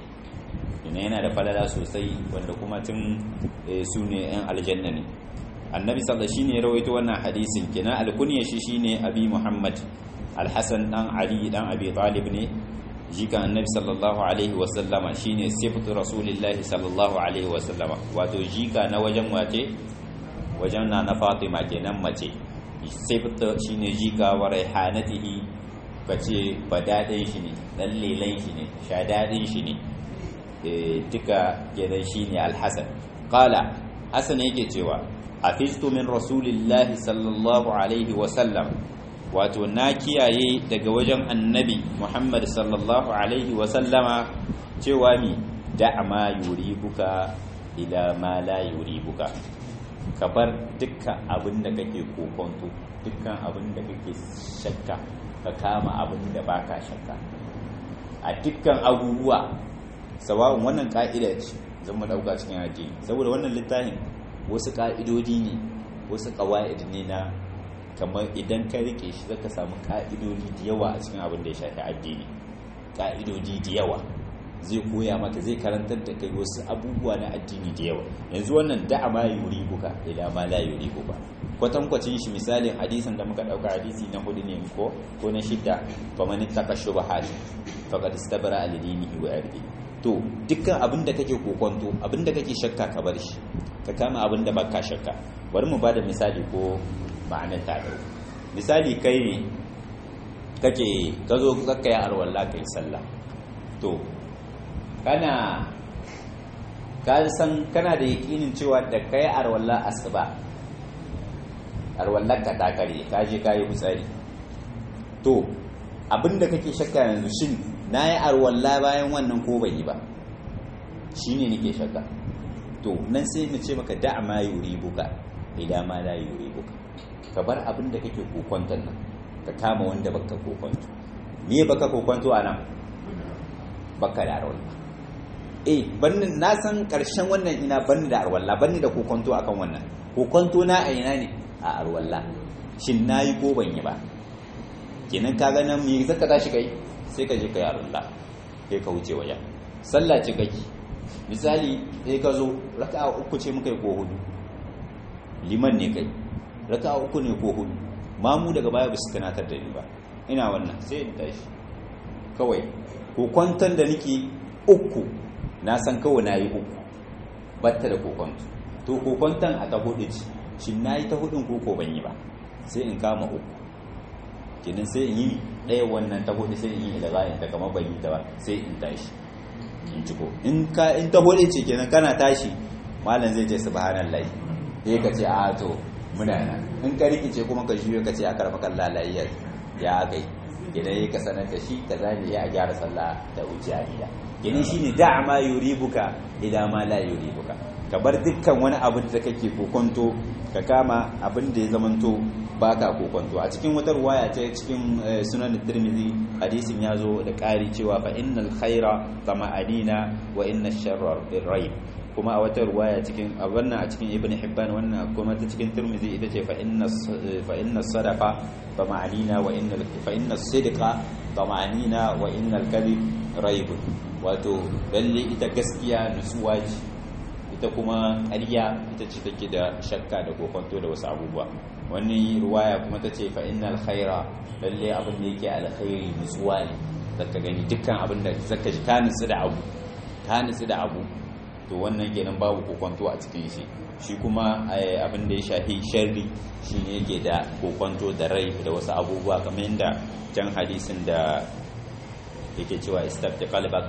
A: ina yana da falala sosai wanda kuma tun su ne 'yan aljanna ne annabi sallallahu shine ya rawaito wannan hadisin kina alkunya shi shine abi muhammad alhasan dan ali dan abi talib ne jika annabi sallallahu alaihi wasallama shine sifatu rasulillahi sallallahu alaihi wasallama wato jika na wajen wace wajen na na fatima kenan mace sifatu shine jika wa raihanatihi bace badadin shi ne dan lelan shi ne shadadin shi ne duka kenan shine alhasan qala hasan yake cewa hafiztu min rasulillahi sallallahu alaihi wasallam wato na kiyaye daga wajen annabi muhammad sallallahu alaihi wasallama cewa mi da ma yuribuka ila ma la yuribuka ka bar dukkan abin da kake kokonto dukkan abin da kake shakka ka kama abin da baka shakka a dukkan abubuwa sawa'un wannan ka'ida ce zan mu dauka cikin addini saboda wannan littafin wasu ƙa'idodi ne wasu ƙawa'id ne na kamar idan ka rike shi zaka samu ƙa'idodi da yawa a cikin abin da ya shafi addini ƙa'idodi da yawa zai koya maka zai karantar da kai wasu abubuwa na addini da yawa yanzu wannan da'a ma yuri buka ila ma la yuri buka kwatankwacin shi misalin hadisin da muka ɗauka hadisi na hudu ne ko ko na shidda faman ittaka shubahat faqad istabara al-dinihi wa irdihi to dukkan abin da kake kokonto abin da kake shakka ka bar shi ka kama abin da baka shakka bari mu bada misali ko ma'anar ta dau misali kai ne kake ka zo zakka ya arwalla kai sallah to kana ka san kana da yakinin cewa da kai arwalla asuba arwallar ka ta kare ka je kayi hutsari to abin da kake shakka yanzu shin na yi arwalla bayan wannan ko bai yi ba shi ne nake shakka to nan sai mu ce maka da ma yuri buka idan ma la yuri buka ka bar abin da kake kokwanton nan ka kama wanda baka kokwanto me baka kokwanto a nan baka da arwalla eh bannin na san karshen wannan ina banni da arwalla banni da kokwanto akan wannan kokwanto na a ina ne a arwalla shin nayi ko ban yi ba kenan ka ga nan me zaka tashi kai sai ka je ka yi arwalla sai ka wuce wajen sallah ce kake misali sai ka zo raka'a uku ce muka yi ko hudu liman ne kai raka'a uku ne ko hudu mamu daga baya ba su tunatar da ni ba ina wannan sai in tashi kawai kokwanton da nake uku na san kawai na yi uku batta da kokwanto to kokwanton a ta hudu ce shi na yi ta hudun koko ban yi ba sai in kama uku kenan sai in yi ɗaya wannan ta hudu sai in yi da bayan ta kama ban yi ta ba sai in tashi in ciko in ka in ta hudu ce kenan kana tashi malam zai ce subhanallahi sai ka ce a to muna nan in ka rikice kuma ka juyo ka ce a karfa kan lalayya ya kai idan ya ka sanar da shi ka zane ya a gyara sallah da wuce a gida gini shi ne da ma yuribuka idan ma la yuribuka ka bar dukkan wani abin da kake kokonto ka kama abin da ya zamanto baka kokonto a cikin wata ruwaya ta cikin sunan tirmidhi hadisin ya zo da ƙari cewa fa innal khaira tama'anina wa inna sharra raib kuma a wata ruwaya cikin a wannan a cikin ibn hibban wannan kuma ta cikin tirmidhi ita ce fa inna fa inna sadaqa tama'anina wa inna fa inna sidqa tama'anina wa innal kadhib raib wato lalle ita gaskiya nutsuwa ce ita kuma ƙarya ita ce take da shakka da kokonto da wasu abubuwa wani ruwaya kuma ta ce fa innal khaira lalle abin da yake alkhairi nutsuwa ne zaka gani dukkan abin da zaka ji ka nutsu da abu ka nutsu da abu to wannan kenan babu kokonto a cikin shi shi kuma abin da ya shafi sharri shi ne yake da kokonto da rai da wasu abubuwa kamar yadda can hadisin da yake cewa istafti qalbak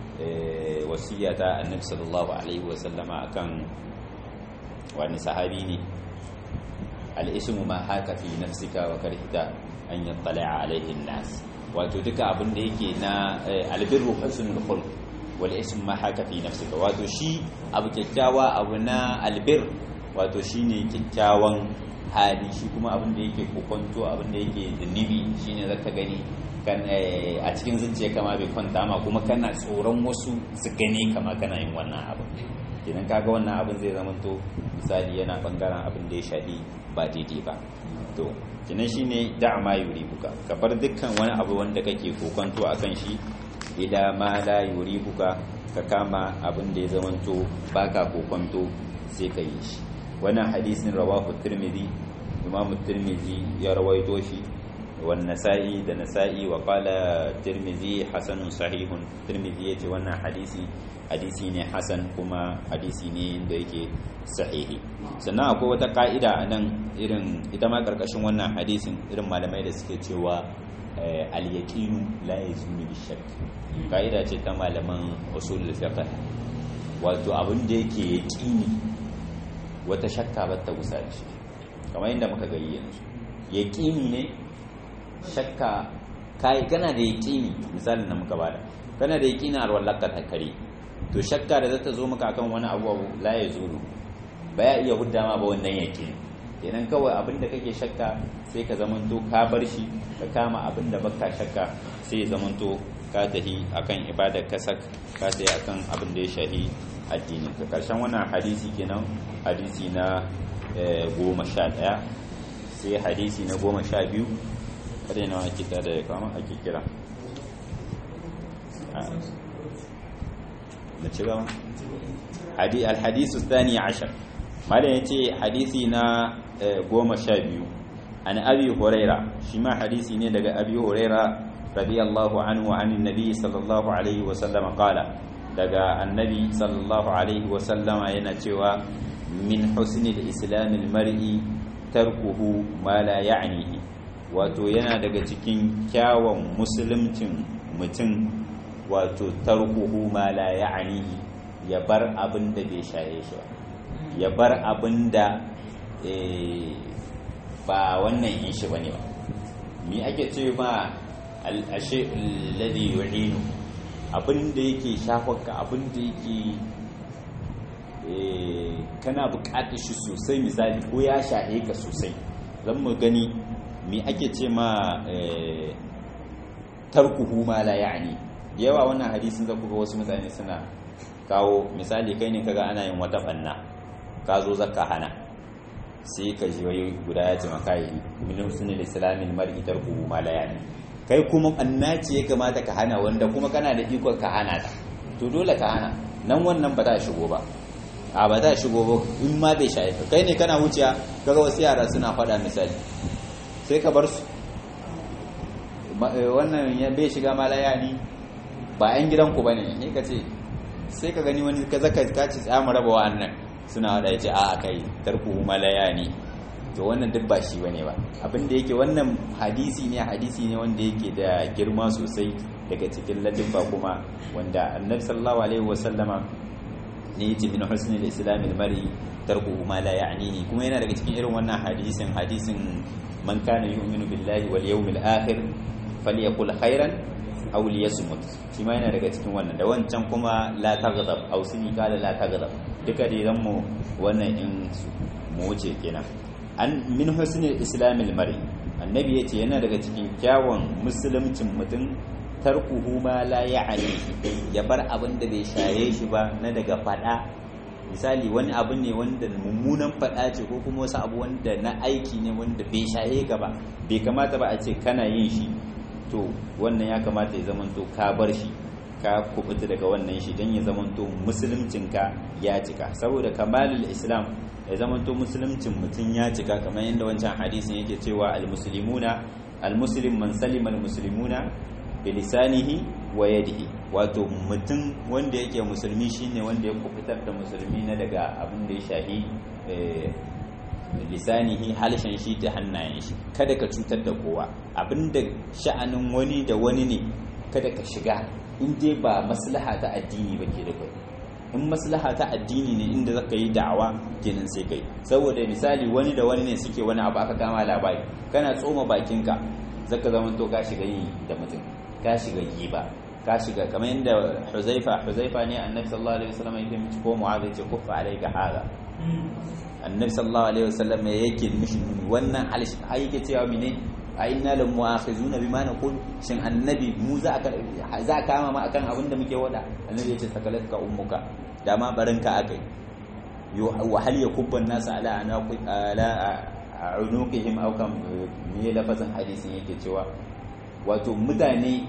A: wasiya ta annabi sallallahu alaihi wa sallama akan wani sahabi ne al-ismu ma haka fi nafsika wa karhita an yattala alaihi nas wato duka abin da yake na albirru husnul khulq wal ism ma haka fi nafsika wato shi abu kyakkyawa abu na albir wato shine kyakkyawan hali shi kuma abin da yake kokonto abin da yake zunubi shine zaka gani kan a cikin zuciya kama bai kwanta ma kuma kana tsoron wasu su gane kama kana yin wannan abin idan kaga wannan abin zai zama to misali yana bangaren abin da ya shafi ba daidai ba to kinan shine da ma yuribuka ka bar dukkan wani abu wanda kake kokonto akan shi ila ma la yuribuka ka kama abin da ya zamanto baka kokonto sai ka yi shi wannan hadisin rawahu tirmidhi imam tirmidhi ya rawaito shi wan nasa'i da nasa'i wa qala tirmidhi hasanun sahihun tirmidhi yace wannan hadisi hadisi ne hasan kuma hadisi ne da yake sahihi sannan akwai wata ka'ida a nan irin ita ma karkashin wannan hadisin irin malamai da suke cewa al-yaqinu la yazunu bi shakk ka'ida ce ta malaman usul fiqh wato abin da yake yaqini wata shakka ba ta gusa shi kamar yadda muka gani yanzu yaqini ne shakka kai kana da yaqini misalin da muka bada kana da yaqini alwallaka ta kare to shakka da zata zo maka akan wani abu la yazulu ba ya iya hudda ma ba wannan yaqini kenan kawai abin da kake shakka sai ka zamanto ka bar shi ka kama abin da baka shakka sai ya zamanto ka tahi akan ibadar kasak ka tahi akan abin da ya shahi addinin ka karshen wannan hadisi kenan hadisi na goma sha ɗaya sai hadisi na goma sha biyu kada yana ake da ya kama ake kira na ci gaba alhadisu thani ashar malam ya ce hadisi na goma sha biyu an abi huraira shi ma hadisi ne daga abi huraira radiyallahu anhu anin nabi sallallahu alaihi wa sallama qala daga annabi sallallahu alaihi wa sallama yana cewa min husnil islamil mar'i tarkuhu ma la ya'nihi wato yana daga cikin kyawun musulmcin mutum wato tarkuhu ma la ya'nihi ya bar abin da bai shaye shi ba ya bar abin da ba wannan yin shi bane ba mi ake ce ma al'ashe alladhi yu'inu abin da yake shafarka abin da yake kana bukatar shi sosai misali ko ya shahe ka sosai zan mu gani mi ake ce ma tarkuhu ma la ya'ni yawa wannan hadisin zaku ga wasu mutane suna kawo misali kai ne kaga ana yin wata banna ka zo zaka hana sai ka ji wai guda ya ce maka yi min husnul islamil mar'i tarkuhu ma la ya'ni kai kuma annaci ya kamata ka hana wanda kuma kana da ikon ka hana ta to dole ka hana nan wannan ba ta shigo ba a ba ta shigo ba in ma bai shaye ka kai ne kana wuciya kaga wasu yara suna faɗa misali sai ka bar su wannan ya bai shiga malaya ni ba yan gidanku bane ne ka ce sai ka gani wani ka zaka ka ci tsamu raba wa'annan suna wada yace a kai tarku malaya ne to wannan duk ba shi bane ba abin da yake wannan hadisi ne hadisi ne wanda yake da girma sosai daga cikin ladabba kuma wanda annabi sallallahu alaihi wasallama ne yace min husnil islam al-mar'i tarkuhu ma la ya'nihi kuma yana daga cikin irin wannan hadisin hadisin man kana yu'minu billahi wal yawmil akhir falyakul khairan aw liyasmut shi ma yana daga cikin wannan da wancan kuma la taghdab aw sini kala la taghdab duka dai zan mu wannan in mu wuce kenan an min husnil islam al-mar'i annabi yace yana daga cikin kyawun musulmcin mutum tarkuhu ma la ya'ni ya bar abin da bai shaye shi ba na daga fada misali wani abu ne wanda mummunan fada ce ko kuma wasu abu wanda na aiki ne wanda bai shaye ka ba bai kamata ba a ce kana yin shi to wannan ya kamata ya zamanto ka bar shi ka kubuta daga wannan shi don ya zamanto musuluncinka ya cika saboda kamalul islam ya zamanto musuluncin mutum ya cika kamar yadda wancan hadisin yake cewa al-muslimuna al-muslim man salima al-muslimuna bilisanihi wa yadihi wato mutum wanda yake musulmi shine wanda ya kufitar da musulmi na daga abin da ya shahi lisanihi halshen shi da hannayen shi kada ka cutar da kowa abinda sha'anin wani da wani ne kada ka shiga in dai ba maslaha ta addini ba ke da kai in maslaha ta addini ne inda zaka yi da'awa kenan sai kai saboda misali wani da wani ne suke wani abu aka kama labari kana tsoma bakinka zaka zama to ka shiga yi da mutum ka shiga yi ba ka shiga kamar yadda huzaifa huzaifa ne annabi sallallahu alaihi wasallam yake mici ko mu'adh yace kuffa alayka hada annabi sallallahu alaihi wasallam yake mishi wannan alish ai yake cewa mine a inna lam mu'akhizuna bima naqul shin annabi mu za ka za ka kama ma akan abin da muke wada annabi yace sakalatka ummuka da ma barinka akai wa hal yakubba an-nas ala anaqi ala unuqihim aw kam me lafazin hadisin yake cewa wato mutane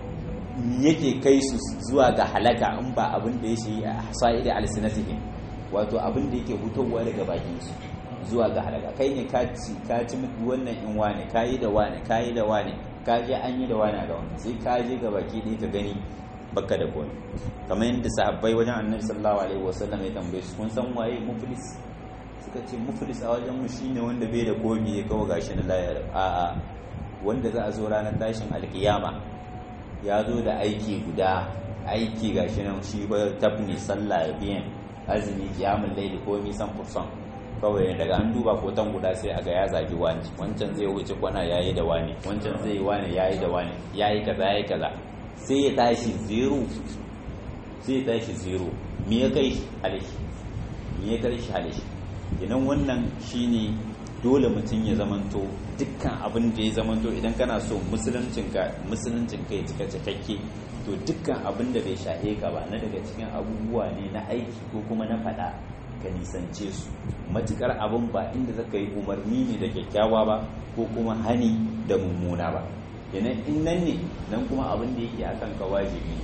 A: yake kai su zuwa ga halaka in ba abin da ya shi a sa'idi alsinatihim wato abin da yake hutowa daga bakin su zuwa ga halaka kai ne ka ci ka ci wannan in wane ka yi da wane ka yi da wane ka je an yi da wane ga wani sai ka je ga baki ɗaya ka gani baka da komai kamar yadda sahabbai wajen annabi sallallahu alaihi wasallam ya tambaye su kun san waye muflis suka ce muflis a wajen mu shine wanda bai da komi ya kawo gashi na layar a'a wanda za a zo ranar tashin alkiyama ya zo da aiki guda aiki ga shi nan shi ba tabni sallah ya biyan azumi kiyamun laili ko nisan kursan kawai daga an duba kotan guda sai a ga ya zagi wani wancan zai wuce kwana yayi da wani wancan zai wani yayi da wani yayi kaza yayi kaza sai ya tashi zero sai ya tashi zero me ya kai halishi me ya kai shi halishi idan wannan shine dole mutum ya zamanto dukkan abin da ya zamanto idan kana so musuluncinka musuluncinka ya cika cikakke to dukkan abin da bai shahe ka ba na daga cikin abubuwa ne na aiki ko kuma na faɗa ka nisance su matukar abin ba inda zaka yi umarni ne da kyakkyawa ba ko kuma hani da mummuna ba kenan in nan ne nan kuma abin da yake akan ka wajibi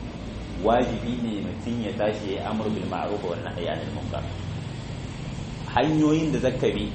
A: wajibi ne mutum ya tashi ya amur bil ma'ruf wa nahyi anil munkar hanyoyin da zaka bi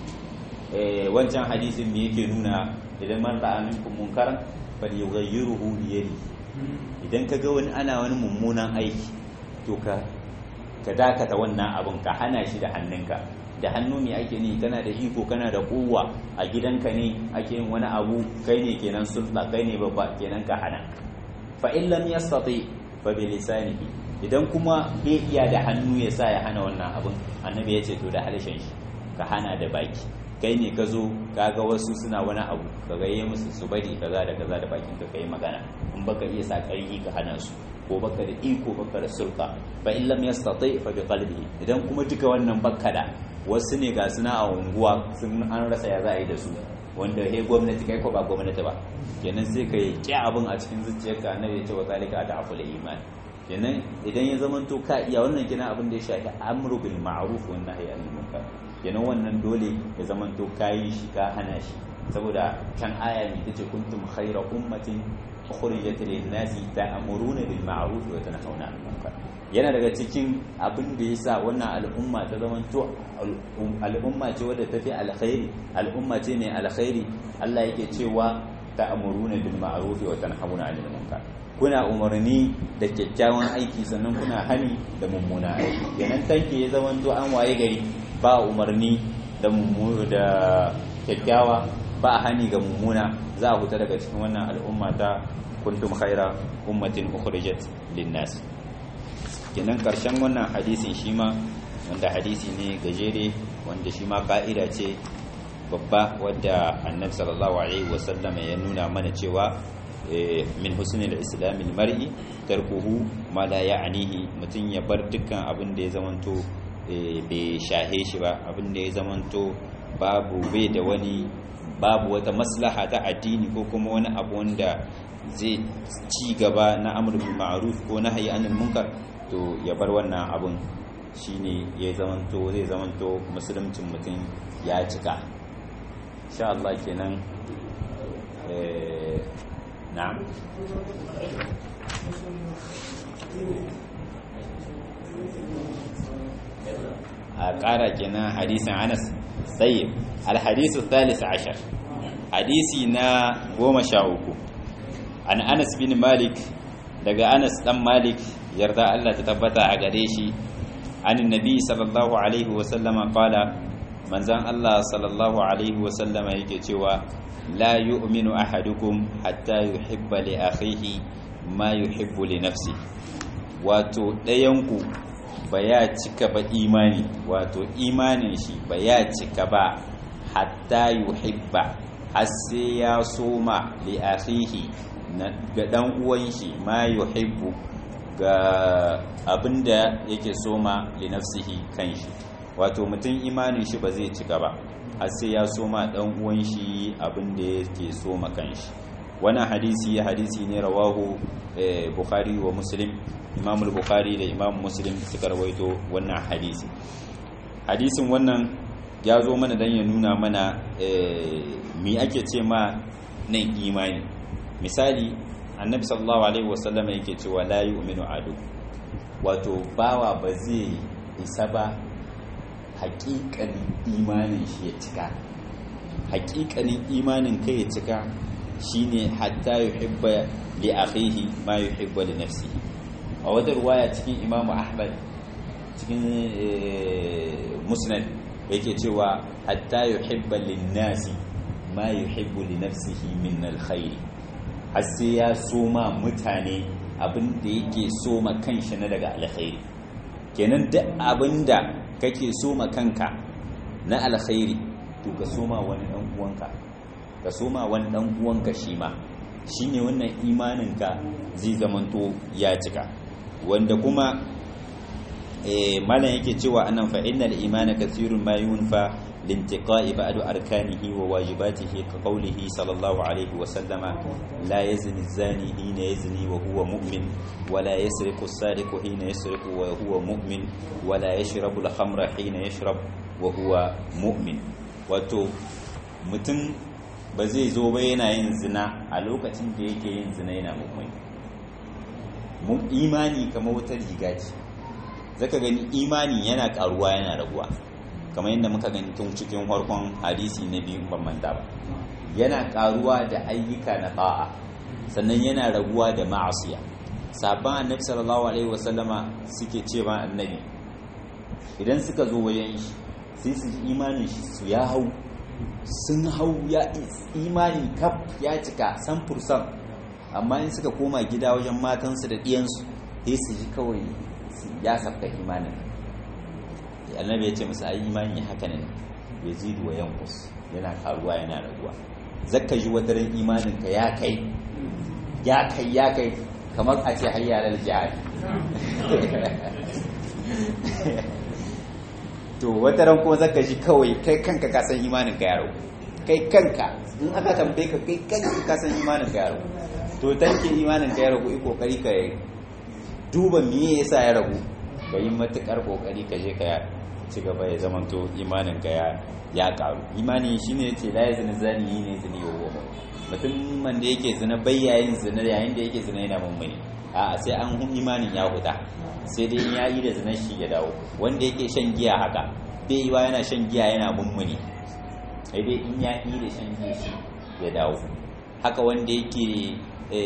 A: wancan hadisin me yake nuna idan man ra'a minkum munkaran falyughayyiruhu bi yadi idan kaga wani ana wani mummunan aiki to ka ka dakata wannan abin ka hana shi da hannunka da hannu ne ake ni kana da iko kana da kowa a gidanka ne ake yin wani abu kai ne kenan sulta kai ne babba kenan ka hana fa in lam yastati fa bi lisanihi idan kuma bai iya da hannu ya sa ya hana wannan abin annabi ya ce to da halishin shi ka hana da baki kai ne ka zo kaga wasu suna wani abu ka gayye musu su bari kaza da kaza da bakin ka kai magana in baka iya sa ƙarfi ka hana su ko baka da iko baka da sulta fa in lam yastati fa bi qalbihi idan kuma duka wannan baka da wasu ne ga suna a unguwa sun an rasa ya za a yi da su wanda he gwamnati kai ko ba gwamnati ba kenan sai ka yi abin a cikin zuciyarka annabi ya ce wa zalika adaful iman kenan idan ya zamanto ka iya wannan kina abin da ya shafi amru bil ma'ruf wa nahyi anil munkar kenan wannan dole ya zamanto kayi shi ka hana shi saboda kan aya ne tace kuntum khayra ummatin ukhrijat lin nasi ta'muruna bil ma'ruf wa tanhauna 'anil munkar yana daga cikin abin da yasa wannan al'umma ta zamanto al'umma ce wadda tafi alkhairi al'umma ce mai alkhairi Allah yake cewa ta'muruna bil ma'ruf wa tanhauna 'anil munkar kuna umarni da kyakkyawan aiki sannan kuna hani da mummuna aiki kenan tanke ya zama to an waye gari ba umarni da mummuna da kyakkyawa ba hani ga mummuna za a huta daga cikin wannan al'umma ta kuntum khaira ummatin ukhrijat linnas kenan karshen wannan hadisin shi ma wanda hadisi ne gajere wanda shi ma ka'ida ce babba wadda annabi sallallahu alaihi wasallam ya nuna mana cewa min husnil islamil mar'i tarkuhu ma la ya'nihi mutun ya bar dukkan abin da ya zamanto bai shahe shi ba abin da ya zamanto babu bai da wani babu wata maslaha ta addini ko kuma wani abu wanda zai ci gaba na amr bil ma'ruf ko nahyi anil munkar to ya bar wannan abun shine ya zamanto zai zamanto musuluncin mutum ya cika insha Allah kenan eh na'am a ƙara kenan hadisin Anas sai al-hadisu thalith ashar hadisi na goma sha uku an Anas bin Malik daga Anas dan Malik yarda Allah ta tabbata a gare shi an nabi sallallahu alaihi wa sallama qala manzan Allah sallallahu alaihi wa sallama yake cewa la yu'minu ahadukum hatta yuhibba li akhihi ma yuhibbu li nafsi wato ɗayanku ba ya cika ba imani wato imanin shi ba ya cika ba hatta yuhibba har sai ya soma li akhihi ga dan uwan shi ma yuhibbu ga abinda yake soma li nafsihi kanshi wato mutum imanin shi ba zai cika ba har sai ya soma dan uwan shi abinda yake soma kanshi wannan hadisi hadisi ne rawahu bukhari wa muslim imam bukhari da imam muslim suka rawaito wannan hadisi hadisin wannan ya zo mana dan ya nuna mana me ake ce ma nan imani misali annabi sallallahu alaihi wasallam yake cewa la yu'minu adu wato bawa ba zai isa ba haƙiƙanin imanin shi ya cika haƙiƙanin imanin kai ya cika shine hatta yuhibba li akhihi ma yuhibbu li nafsihi a wata ruwaya cikin imamu ahmad cikin musnad yake cewa hatta yuhibba lin nasi ma yuhibbu li nafsihi min alkhairi har sai ya soma mutane abin da yake soma kanshi na daga alkhairi kenan duk abin da kake soma kanka na alkhairi to ka soma wani dan uwanka ka soma wani dan uwanka shi ma shine wannan imaninka zai zamanto ya cika wanda kuma malam yake cewa anan fa innal imana kathirun ma yunfa لانتقاء بعض أركانه وواجباته كقوله صلى الله عليه وسلم لا يزني الزاني حين يزني وهو مؤمن ولا يسرق السارق حين يسرق وهو مؤمن ولا يشرب الخمر حين يشرب وهو مؤمن wato mutum ba zai zo ba yana yin zina a lokacin da yake yin zina yana mummuni imani kamar wata riga ce zaka gani imani yana karuwa yana raguwa kamar yadda muka gani tun cikin farkon hadisi na biyu ban manta ba yana karuwa da ayyuka na ta'a sannan yana raguwa da ma'asiya sabon annabi sallallahu alaihi wasallama suke cewa annabi idan suka zo wajen shi sai su ji imanin shi su ya hau sun hau ya imani kaf ya cika san fursan amma in suka koma gida wajen matansu da ɗiyansu sai su ji kawai ya sabka imanin annabi ya ce musu ai imani haka ne ya zidu wa yankus yana karuwa yana raguwa zakka ji wadarin imanin ka ya kai ya kai ya kai kamar a ce hayya lal jihad to wataran kuma zakka ji kawai kai kanka ka san imanin ka ya ragu kai kanka in aka tambaye ka kai kanka ka san imanin ka ya ragu to tanke imanin ka ya ragu i kokari ka duba me yasa ya ragu ka yi matukar kokari ka je ka ci gaba ya zamanto imanin ka ya karu imani shine yace la yazni zani ne zini wa mutum man da yake zina bayyayin zina yayin da yake zina yana mummuni a sai an hun imanin ya huda sai dai ya yi da zina shi ya dawo wanda yake shan giya haka bai yi wa yana shan giya yana mummuni sai dai in ya yi da shan giya shi ya dawo haka wanda yake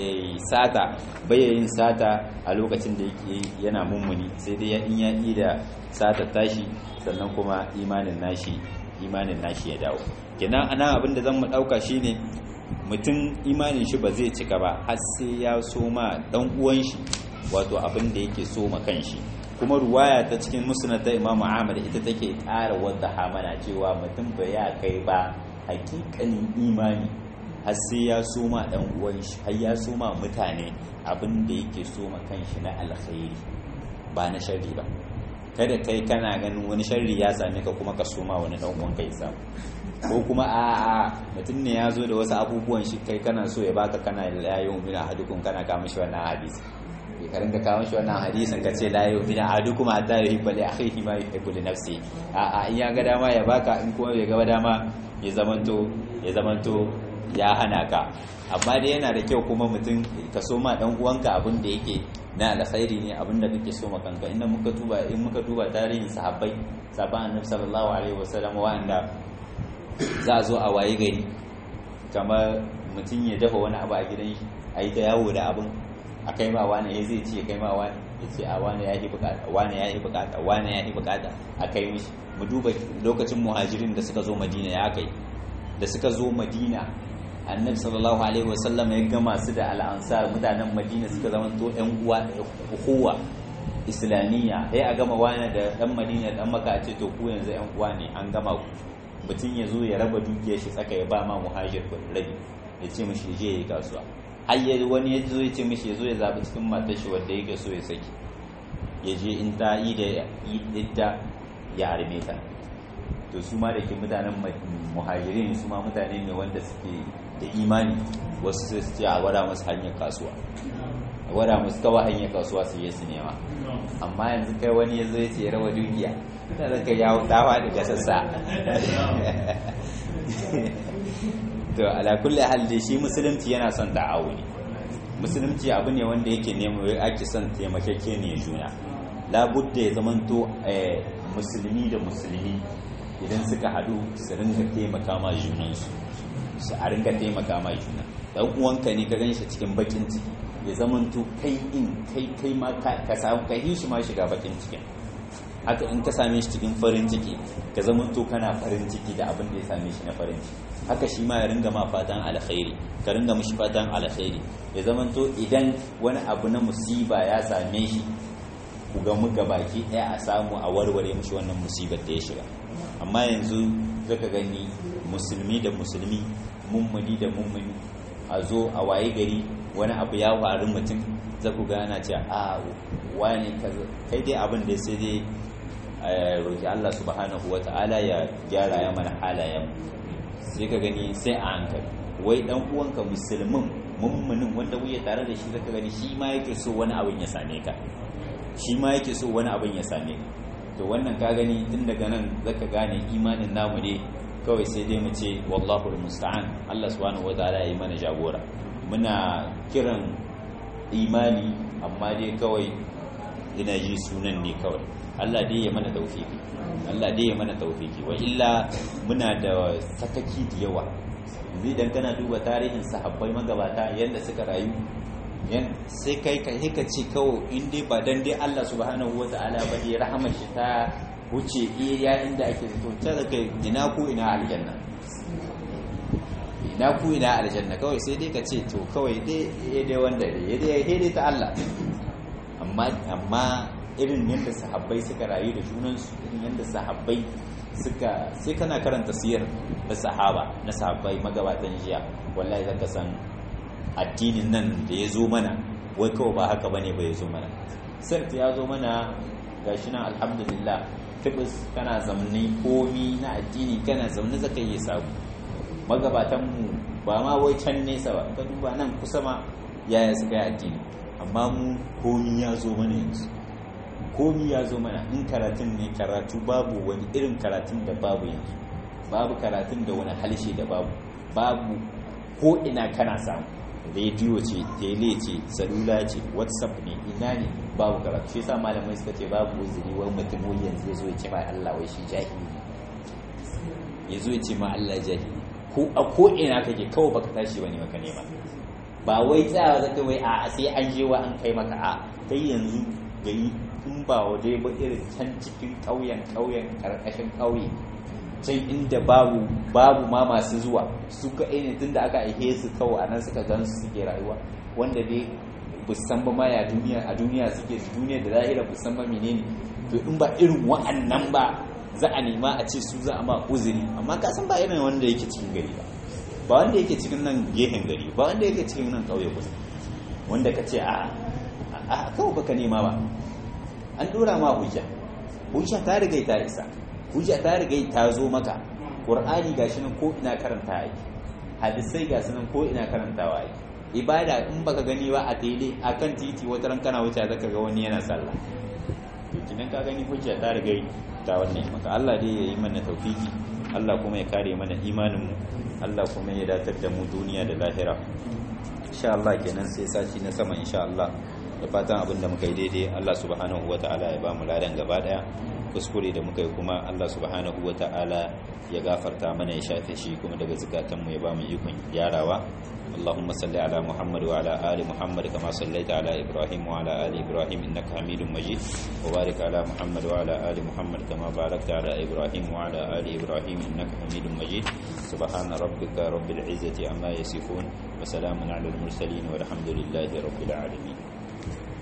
A: sata yin sata a lokacin da yake yana mummuni sai dai in ya yi da sata tashi sannan kuma imanin nashi imanin nashi ya dawo kenan ana abin da zan mu dauka shine mutum imanin shi ba zai cika ba har sai ya soma dan uwan shi wato abin da yake soma kanshi kuma ruwaya ta cikin musnad ta Imam Ahmad ita take ƙara wadda hamana cewa mutum ba ya kai ba hakikanin imani har sai ya soma dan uwan shi har ya soma mutane abin da yake soma kanshi na alkhairi ba na sharri ba kada kai kana ganin wani sharri ya same ka kuma ka soma wani dan uwan kai samu ko kuma a a mutum ne ya zo da wasu abubuwan shi kai kana so ya baka kana la yu'minu ahadukum kana ka mishi wannan hadisi ka rinka kawo shi wannan hadisin ka ce la yu'minu ahadukum hatta yuhibba li akhihi ma yuhibbu li nafsihi a a in ya ga dama ya baka in kuma bai ga dama ya zamanto ya zamanto ya hana ka amma dai yana da kyau kuma mutum ka so ma dan uwanka abin da yake na alkhairi ne abin da kake so ma kanka inda muka duba in muka duba tarihin sahabbai sahabban annabi sallallahu alaihi wasallam wa'anda za a zo a waye gari kamar mutum ya dafa wani abu a gidan shi a yi ta yawo da abin a kai ma wani ya zai ce kai ma wani ya ce a wani ya yi bukata wani ya yi bukata wani ya yi bukata a kai mishi mu duba lokacin muhajirin da suka zo madina ya kai da suka zo madina annabi sallallahu alaihi wasallam ya gama su da al'ansar mutanen madina suka zama to yan uwa uhuwa islamiyya sai a gama wani da dan madina dan maka a ce to ku yanzu yan uwa ne an gama ku mutum ya zo ya raba dukiyar shi tsaka ya ba ma muhajir rabi ya ce mishi je yi kasuwa har ya wani ya zo ya ce mishi ya zo ya zaɓi cikin matar shi wanda yake so ya saki ya je in ta yi da idda ya arme ta to su ma da ke mutanen muhajirin su ma mutane ne wanda suke da imani wasu su ce a gwada masu hanyar kasuwa a gwada masu kawai hanyar kasuwa su yi su nema amma yanzu kai wani ya zo ya ce ya raba dukiya ta zaka yawo dawa daga sassa to ala kulli hal dai shi musulunci yana son ta'awuni musulunci abu ne wanda yake nemo ake son taimakeke ne juna labudda ya zamanto musulmi da musulmi idan suka haɗu su ringa taimaka ma junansu su a ringa taimaka ma juna dan uwanka ne ka ganshi cikin bakin ciki ya zamanto kai in kai kai ma ka samu ka shi ma shiga bakin cikin haka in ka same shi cikin farin ciki ka zamanto kana farin ciki da abin da ya same shi na farin ciki haka shi ma ya ringa ma fatan alkhairi ka ringa mishi fatan alkhairi ya zamanto idan wani abu na musiba ya same shi ku ga muga baki ɗaya a samu a warware mishi wannan musibar da ya shiga amma yanzu zaka gani musulmi da musulmi mummuni da mummuni a zo a waye gari wani abu ya faru mutum za ku gana ce a wani kai dai abin da sai dai roƙi Allah subhanahu wa ta'ala ya gyara ya mana halayen sai ka gani sai a hankali wai dan uwanka musulmin mummunin wanda wuya tare da shi zaka gani shi ma yake so wani abin ya same ka shi ma yake so wani abin ya same ka to wannan ka gani tun daga nan zaka gane imanin namu ne kawai sai dai mu ce wallahu musta'an Allah subhanahu wa ta'ala ya yi mana jagora muna kiran imani amma dai kawai ina ji sunan ne kawai Allah dai ya mana taufiki Allah dai ya mana taufiki wa illa muna da sakaki da yawa yanzu idan kana duba tarihin sahabbai magabata yadda suka rayu yan sai kai ka ka ce kawai in dai ba dan dai Allah subhanahu wata'ala ba dai rahamar shi ta wuce iya inda ake zato ta daga ina ku ina aljanna ina ku ina aljanna kawai sai dai ka ce to kawai dai dai wanda dai dai ta Allah amma amma irin yadda sahabbai suka rayu da junansu irin yadda sahabbai suka sai kana karanta siyar da sahaba na sahabbai magabatan jiya wallahi zaka san addinin nan da ya zo mana wai kawai ba haka bane ba ya zo mana sirt ya zo mana gashi nan alhamdulillah tibis kana zamne komi na addini kana zaune zaka yi sabu magabatan mu ba ma wai can nesa ba ka duba nan kusa ma yaya suka yi addini amma mu komi ya zo mana yanzu komi ya zo mana in karatun ne karatu babu wani irin karatun da babu yanzu babu karatun da wani halshe da babu babu ko ina kana samu rediyo ce tele ce salula ce whatsapp ne ina ne babu karatu shi yasa malamai suka ce babu uzuri wani mutum yanzu ya zo ya ce ma Allah wai shi jahili ya zo ya ce ma Allah jahili ko ko a ko ina kake kawai baka tashi bane maka nema ba wai tsaya zaka wai a sai an je wa an kai maka a kai yanzu gari in ba waje ba irin can cikin ƙauyen ƙauyen ƙarƙashin ƙauye can inda babu babu ma masu zuwa su kaɗai ne tun da aka aihe su kawai a nan suka gan su suke rayuwa wanda dai busan ba ma ya duniya a duniya suke duniya da zahira busan ba menene to in ba irin wa'annan ba za a nema a ce su za a ma uzuri amma ka san ba irin wanda yake cikin gari ba ba wanda yake cikin nan gehen gari ba wanda yake cikin nan ƙauye kusa wanda ka ce a a kawai baka nema ba an dora ma hujja hujja ta riga ta isa hujja ta riga ta zo maka qur'ani gashi nan ko ina karanta yake hadisai gashi nan ko ina karantawa yake ibada in baka gani ba a tele akan titi wata ran kana wuce zaka ga wani yana sallah to kidan ka gani hujja ta riga ta wannan maka Allah dai yayi mana tawfiki Allah kuma ya kare mana imanin mu Allah kuma ya datar da mu duniya da lahira insha Allah kenan sai sati na sama insha Allah da fatan abinda muka yi daidai Allah subhanahu wata'ala ya ba mu ladan gaba daya kuskure da muka yi kuma Allah subhanahu wata'ala ya gafarta mana ya shafe shi kuma daga zukatan mu ya ba mu ikon gyarawa اللهم صل على محمد وعلى آل محمد كما صليت على إبراهيم وعلى آل إبراهيم إنك حميد مجيد وبارك على محمد وعلى آل محمد كما باركت على إبراهيم وعلى آل إبراهيم إنك حميد مجيد سبحان ربك رب العزة عما يصفون وسلام على المرسلين والحمد لله رب العالمين